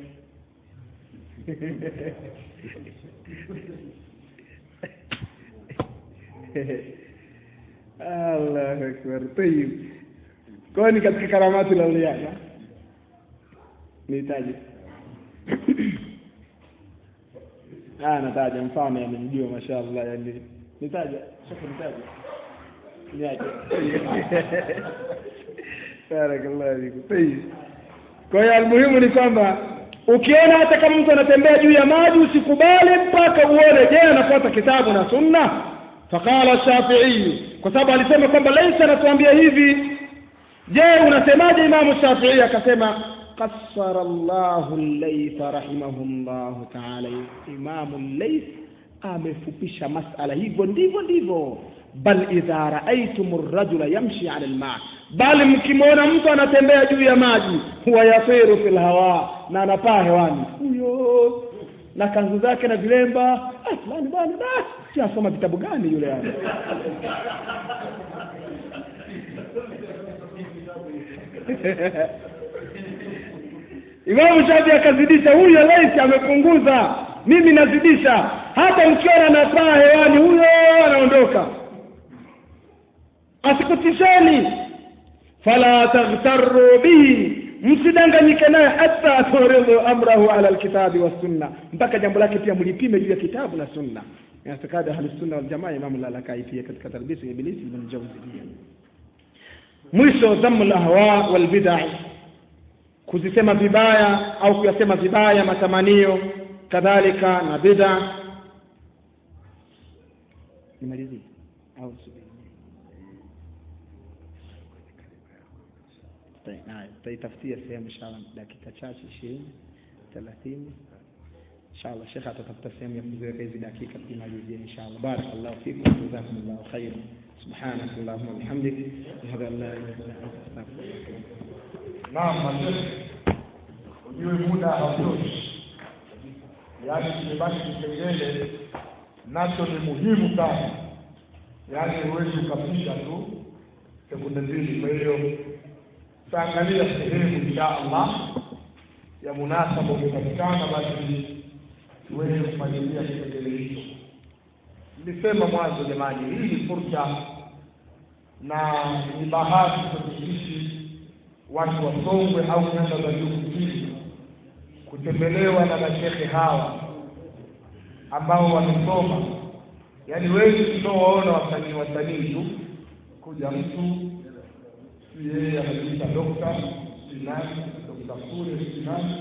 Allah akbar tayyib kwa ni katika karamatu la ulia nihitaji ah nataja mfano yamejijua mashaallah yani nitaja shaka nitaja niaje barakallahu fikum tayyib kwa hiyo almuhimu ni kwamba ukiona hata kama mtu anatembea juu ya maji usikubali mpaka uone je anafuata kitabu na sunna faqala shafi'i kwa sababu alisema kwamba laisa anatuambia hivi je unasemaje imamu shafi'i akasema qassara Allahu al-layth rahimahullahu ta'ala imamu al-layth amefupisha masala hivyo ndivyo ndivyo bal idha raaitum ar-rajula yamshi 'ala al-ma' bali mkimwona mtu anatembea juu ya maji huwa yasiru fil hawa na anapaa hewani huyo na kanzu zake na vilemba ah fulani bwana da si asoma vitabu gani yule hapa Imamu Shafi akazidisha, huyo laisi amepunguza, mimi nazidisha. Hata mkiona anapaa hewani, huyo anaondoka. Asikutisheni, fala taghtarru bihi, msidanganyike naye, hata turidhu amrahu ala alkitabi wassunna, mpaka jambo lake pia mlipime juu ya kitabu na sunna. Inatakada ahlusunna waljamaa, Imamu Lalakai pia katika talbisi Iblisi ibn Jawziyya. Mwisho, dhamu lahwa walbidai kuzisema vibaya au kuyasema vibaya matamanio kadhalika na bid'a nimalizie au subiri tutaitafutia sehemu inshallah dakika chache ishirini thelathini inshallah shekhe atatafuta sehemu ya kuziweka hizi dakika tumalizie inshallah barakallahu fikum jazakumullahu khairan سبحانك اللهم وبحمدك اشهد ان لا اله الا انت استغفرك Naam, mashehe, ujue muda hautoshi, yaani kimebaki kipengele nacho ni muhimu sana, yaani huwezi ukapisha tu sekunde mbili. Kwa hiyo tutaangalia sehemu insha Allah ya munasaba umepatikana, basi tuweze kufuatilia kipengele hicho. Nilisema mwanzo, jamani, hii ni fursa na ni bahati kwetu sisi watu wa Songwe au nyanda za juu kusini kutembelewa na mashehe hawa ambao wamesoma. Yaani wengi tunaowaona wasanii wasanii tu, kuja mtu si yeye anajiita dokta si nani, dokta kule si nani,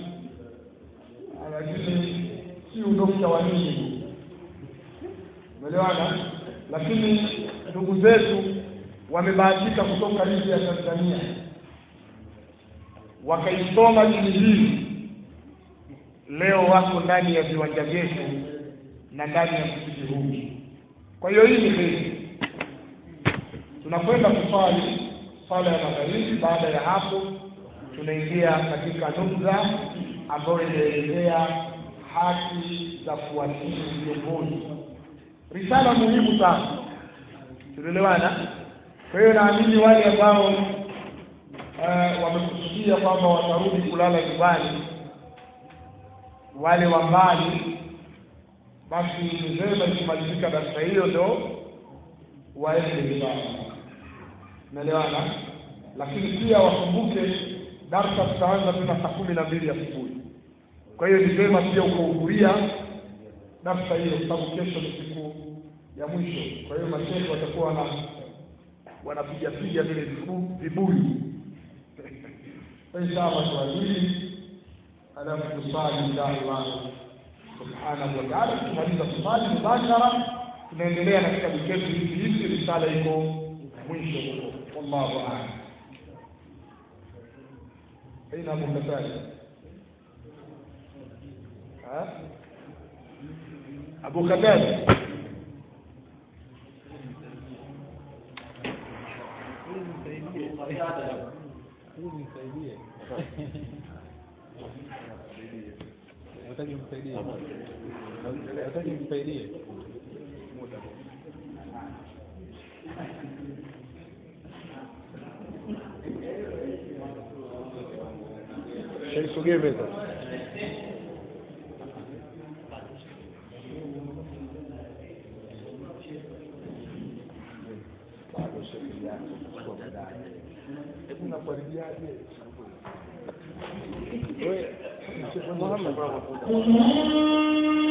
lakini si udokta wa nini, umeelewana? Lakini ndugu zetu wamebahatika kutoka nje ya Tanzania wakaisoma dini hii, leo wako ndani ya viwanja vyetu na ndani ya msikiti huu. Kwa hiyo hii ni heri. Tunakwenda kuswali swala ya magharibi. Baada ya hapo, tunaingia katika nukta ambayo inaelezea haki za kuwasihi viongozi, risala muhimu sana. Tunaelewana? Kwa hiyo naamini wale ambao uh, wamekusudia kwamba watarudi kulala nyumbani, wale wa mbali, basi ni vyema ikimalizika darasa hiyo ndo waende nyumbani, umeelewana? Lakini pia wakumbuke darsa tutaanza tena saa kumi na mbili asubuhi. Kwa hiyo ni vyema pia ukahudhuria darsa hiyo, kwa sababu kesho ni siku ya mwisho. Kwa hiyo mashehe watakuwa wana wanapiga piga vile vibu- vibuyu inshallah tuadili alafu tusali inshallah subhanahu wa ta'ala tukimaliza kusali mubashara tunaendelea na kitabu chetu hiki hiki risala iko mwisho huko wallahu a'lam aina abu katari ha abu katari Nataka nimsaidie. Nataka nimsaidie. shaisogee meza hebu nakuaribiaje Muhammad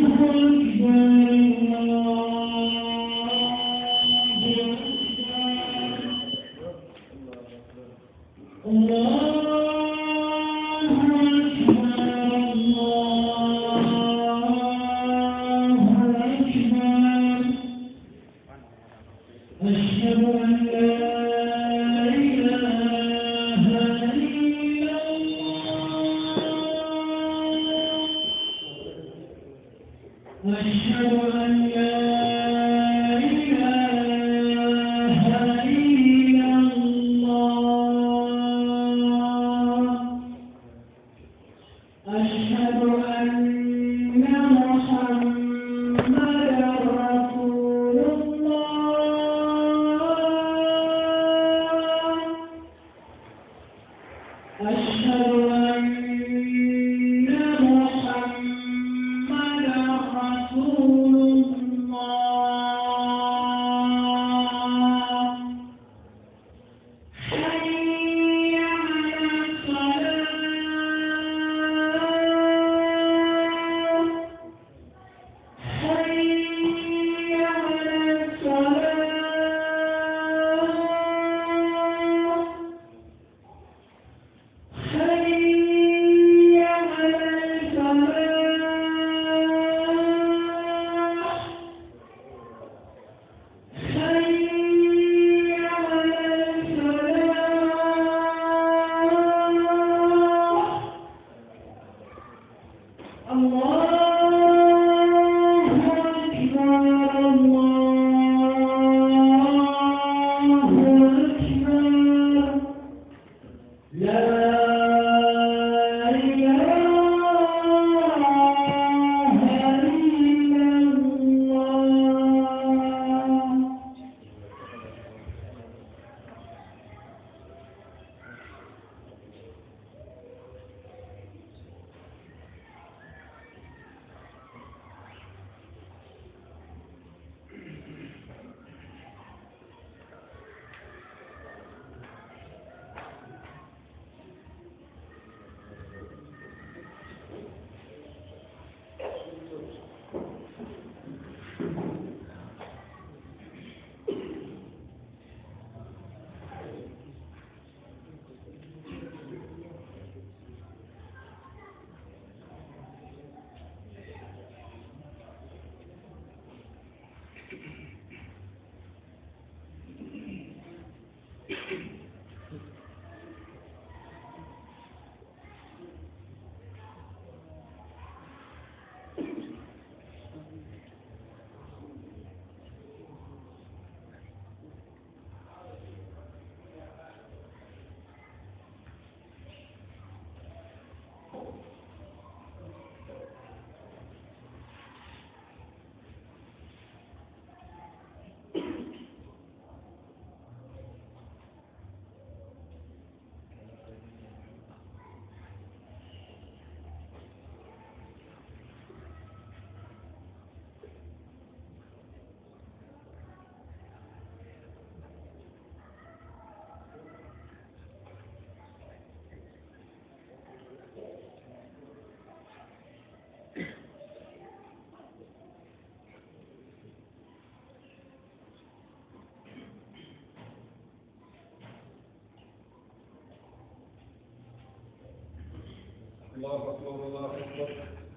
الله أكبر الله أكبر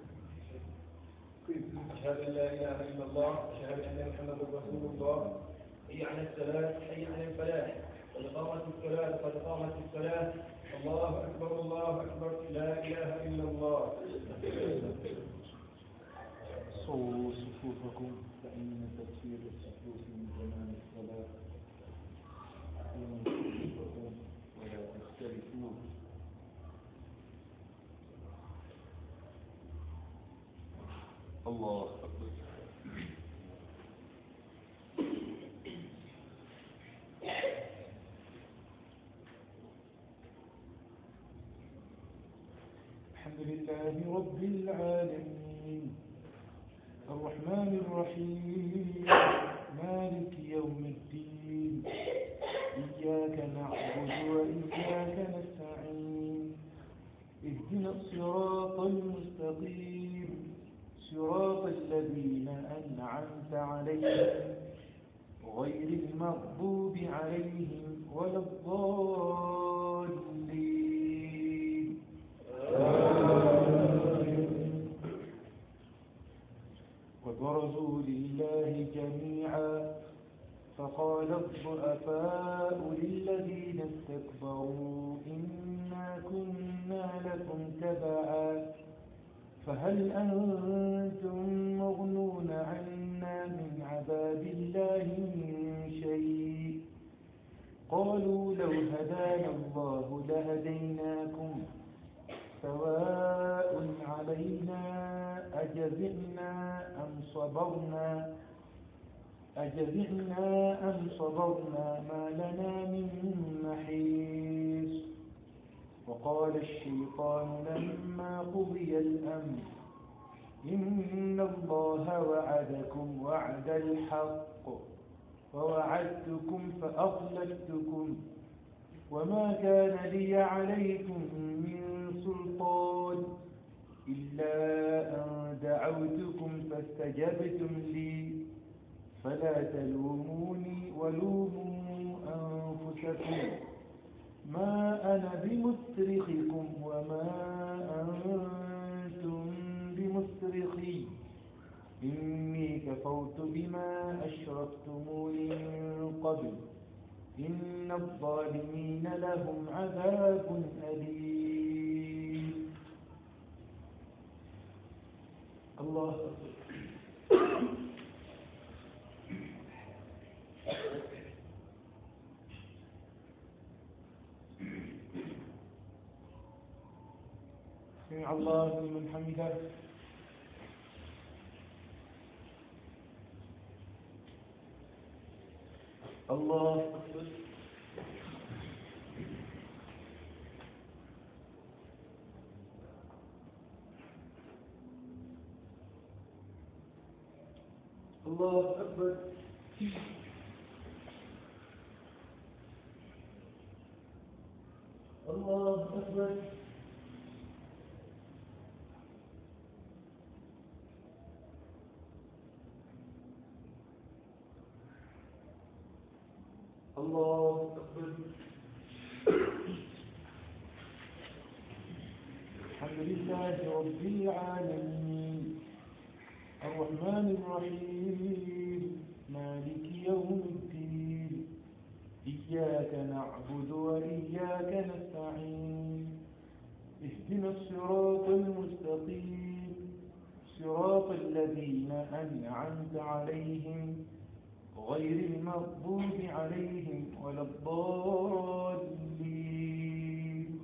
أشهد أن لا إله إلا الله أشهد أن محمدا رسول الله حي على الصلاة حي على الفلاح قد قامت الصلاة قد قامت الصلاة الله أكبر الله أكبر لا إله إلا الله صووا صفوفكم فإن تكسير الصفوف من زمان الصلاة قيموا صفوفكم ولا تختلفوا الله أكبر الحمد لله رب العالمين الرحمن الرحيم مالك يوم الدين إياك نعبد وإياك نستعين اهدنا الصراط المستقيم صراط أنعمت عليهم غير المغضوب عليهم ولا الضالين وبرزوا لله جميعا فقال الضعفاء للذين استكبروا إنا كنا لكم تبعا فهل أنتم مغنون عنا من عذاب الله من شيء قالوا لو هدانا الله لهديناكم سواء علينا أجزعنا أم صبرنا أجزعنا أم صبرنا ما لنا من محيص وقال الشيطان لما قضي الأمر إن الله وعدكم وعد الحق ووعدتكم فأخلفتكم وما كان لي عليكم من سلطان إلا أن دعوتكم فاستجبتم لي فلا تلوموني ولوموا أنفسكم ما أنا بمصرخكم وما أنتم بمصرخي إني كفرت بما أشركتموني من قبل إن الظالمين لهم عذاب أليم الله أكبر سمع الله لمن حمده الله أكبر الله أكبر الله أكبر الله أكبر الحمد لله رب العالمين الرحمن الرحيم مالك يوم الدين إياك نعبد وإياك نستعين اهدنا الصراط المستقيم صراط الذين أنعمت عليهم غير المغضوب عليهم ولا الضالين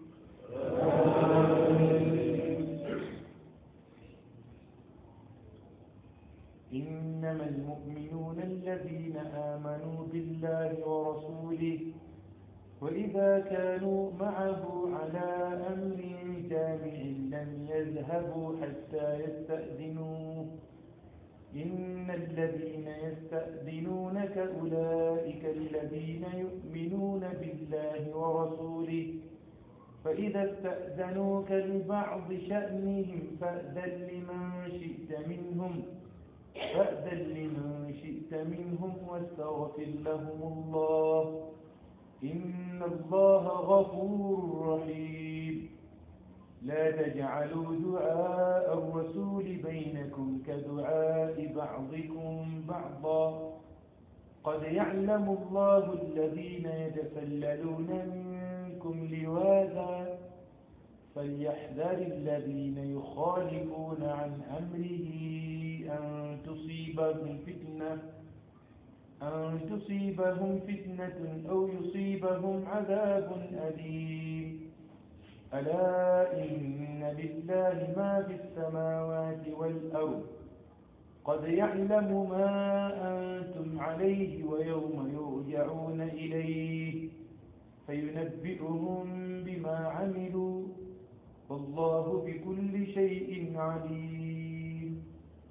إنما المؤمنون الذين آمنوا بالله ورسوله وإذا كانوا معه على أمر جامع لم يذهبوا حتى يستأذنوه إن الذين يستأذنونك أولئك الذين يؤمنون بالله ورسوله فإذا استأذنوك لبعض شأنهم فأذن لمن شئت منهم فأذن لمن شئت منهم واستغفر لهم الله إن الله غفور رحيم لا تجعلوا دعاء الرسول بينكم كدعاء بعضكم بعضا قد يعلم الله الذين يتسللون منكم لواذا فليحذر الذين يخالفون عن أمره أن تصيبهم فتنة أن تصيبهم فتنة أو يصيبهم عذاب أليم ألا إن لله ما في السماوات والأرض قد يعلم ما أنتم عليه ويوم يرجعون إليه فينبئهم بما عملوا والله بكل شيء عليم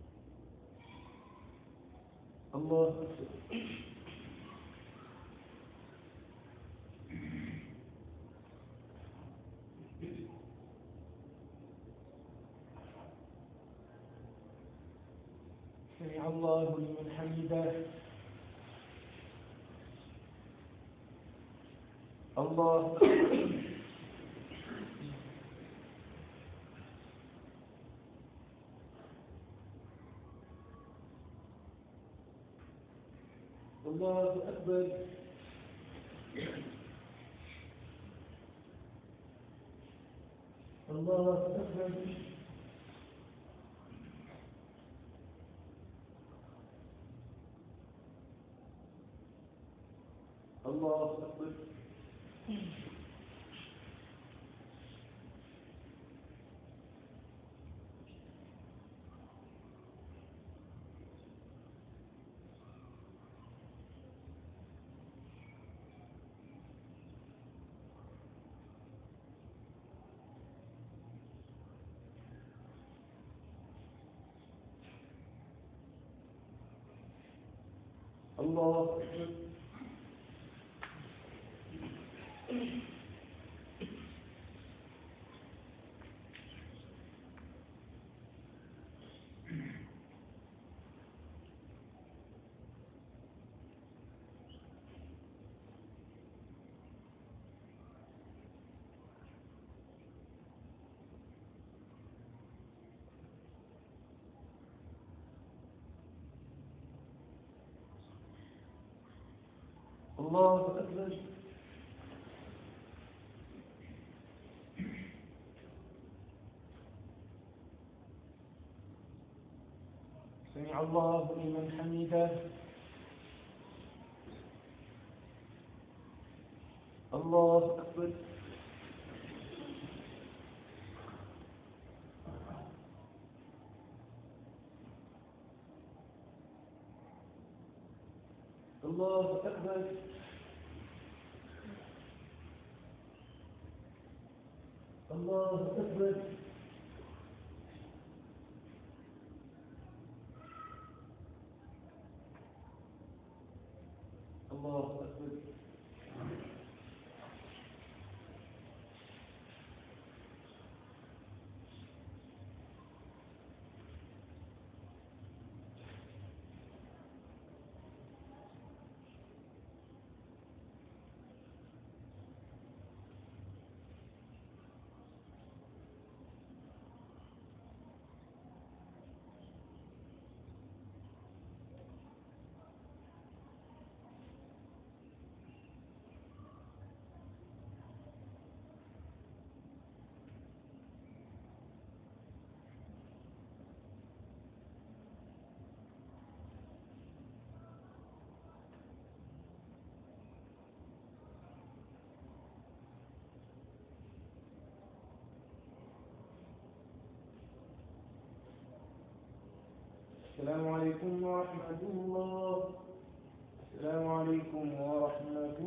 الله أكبر سمع سمع الله لمن حمده الله الله أكبر الله أكبر الله أكبر الله أكبر الله أكبر سمع الله لمن حمده الله أكبر الله أكبر الله أكبر الله أكبر السلام عليكم ورحمة الله السلام عليكم ورحمة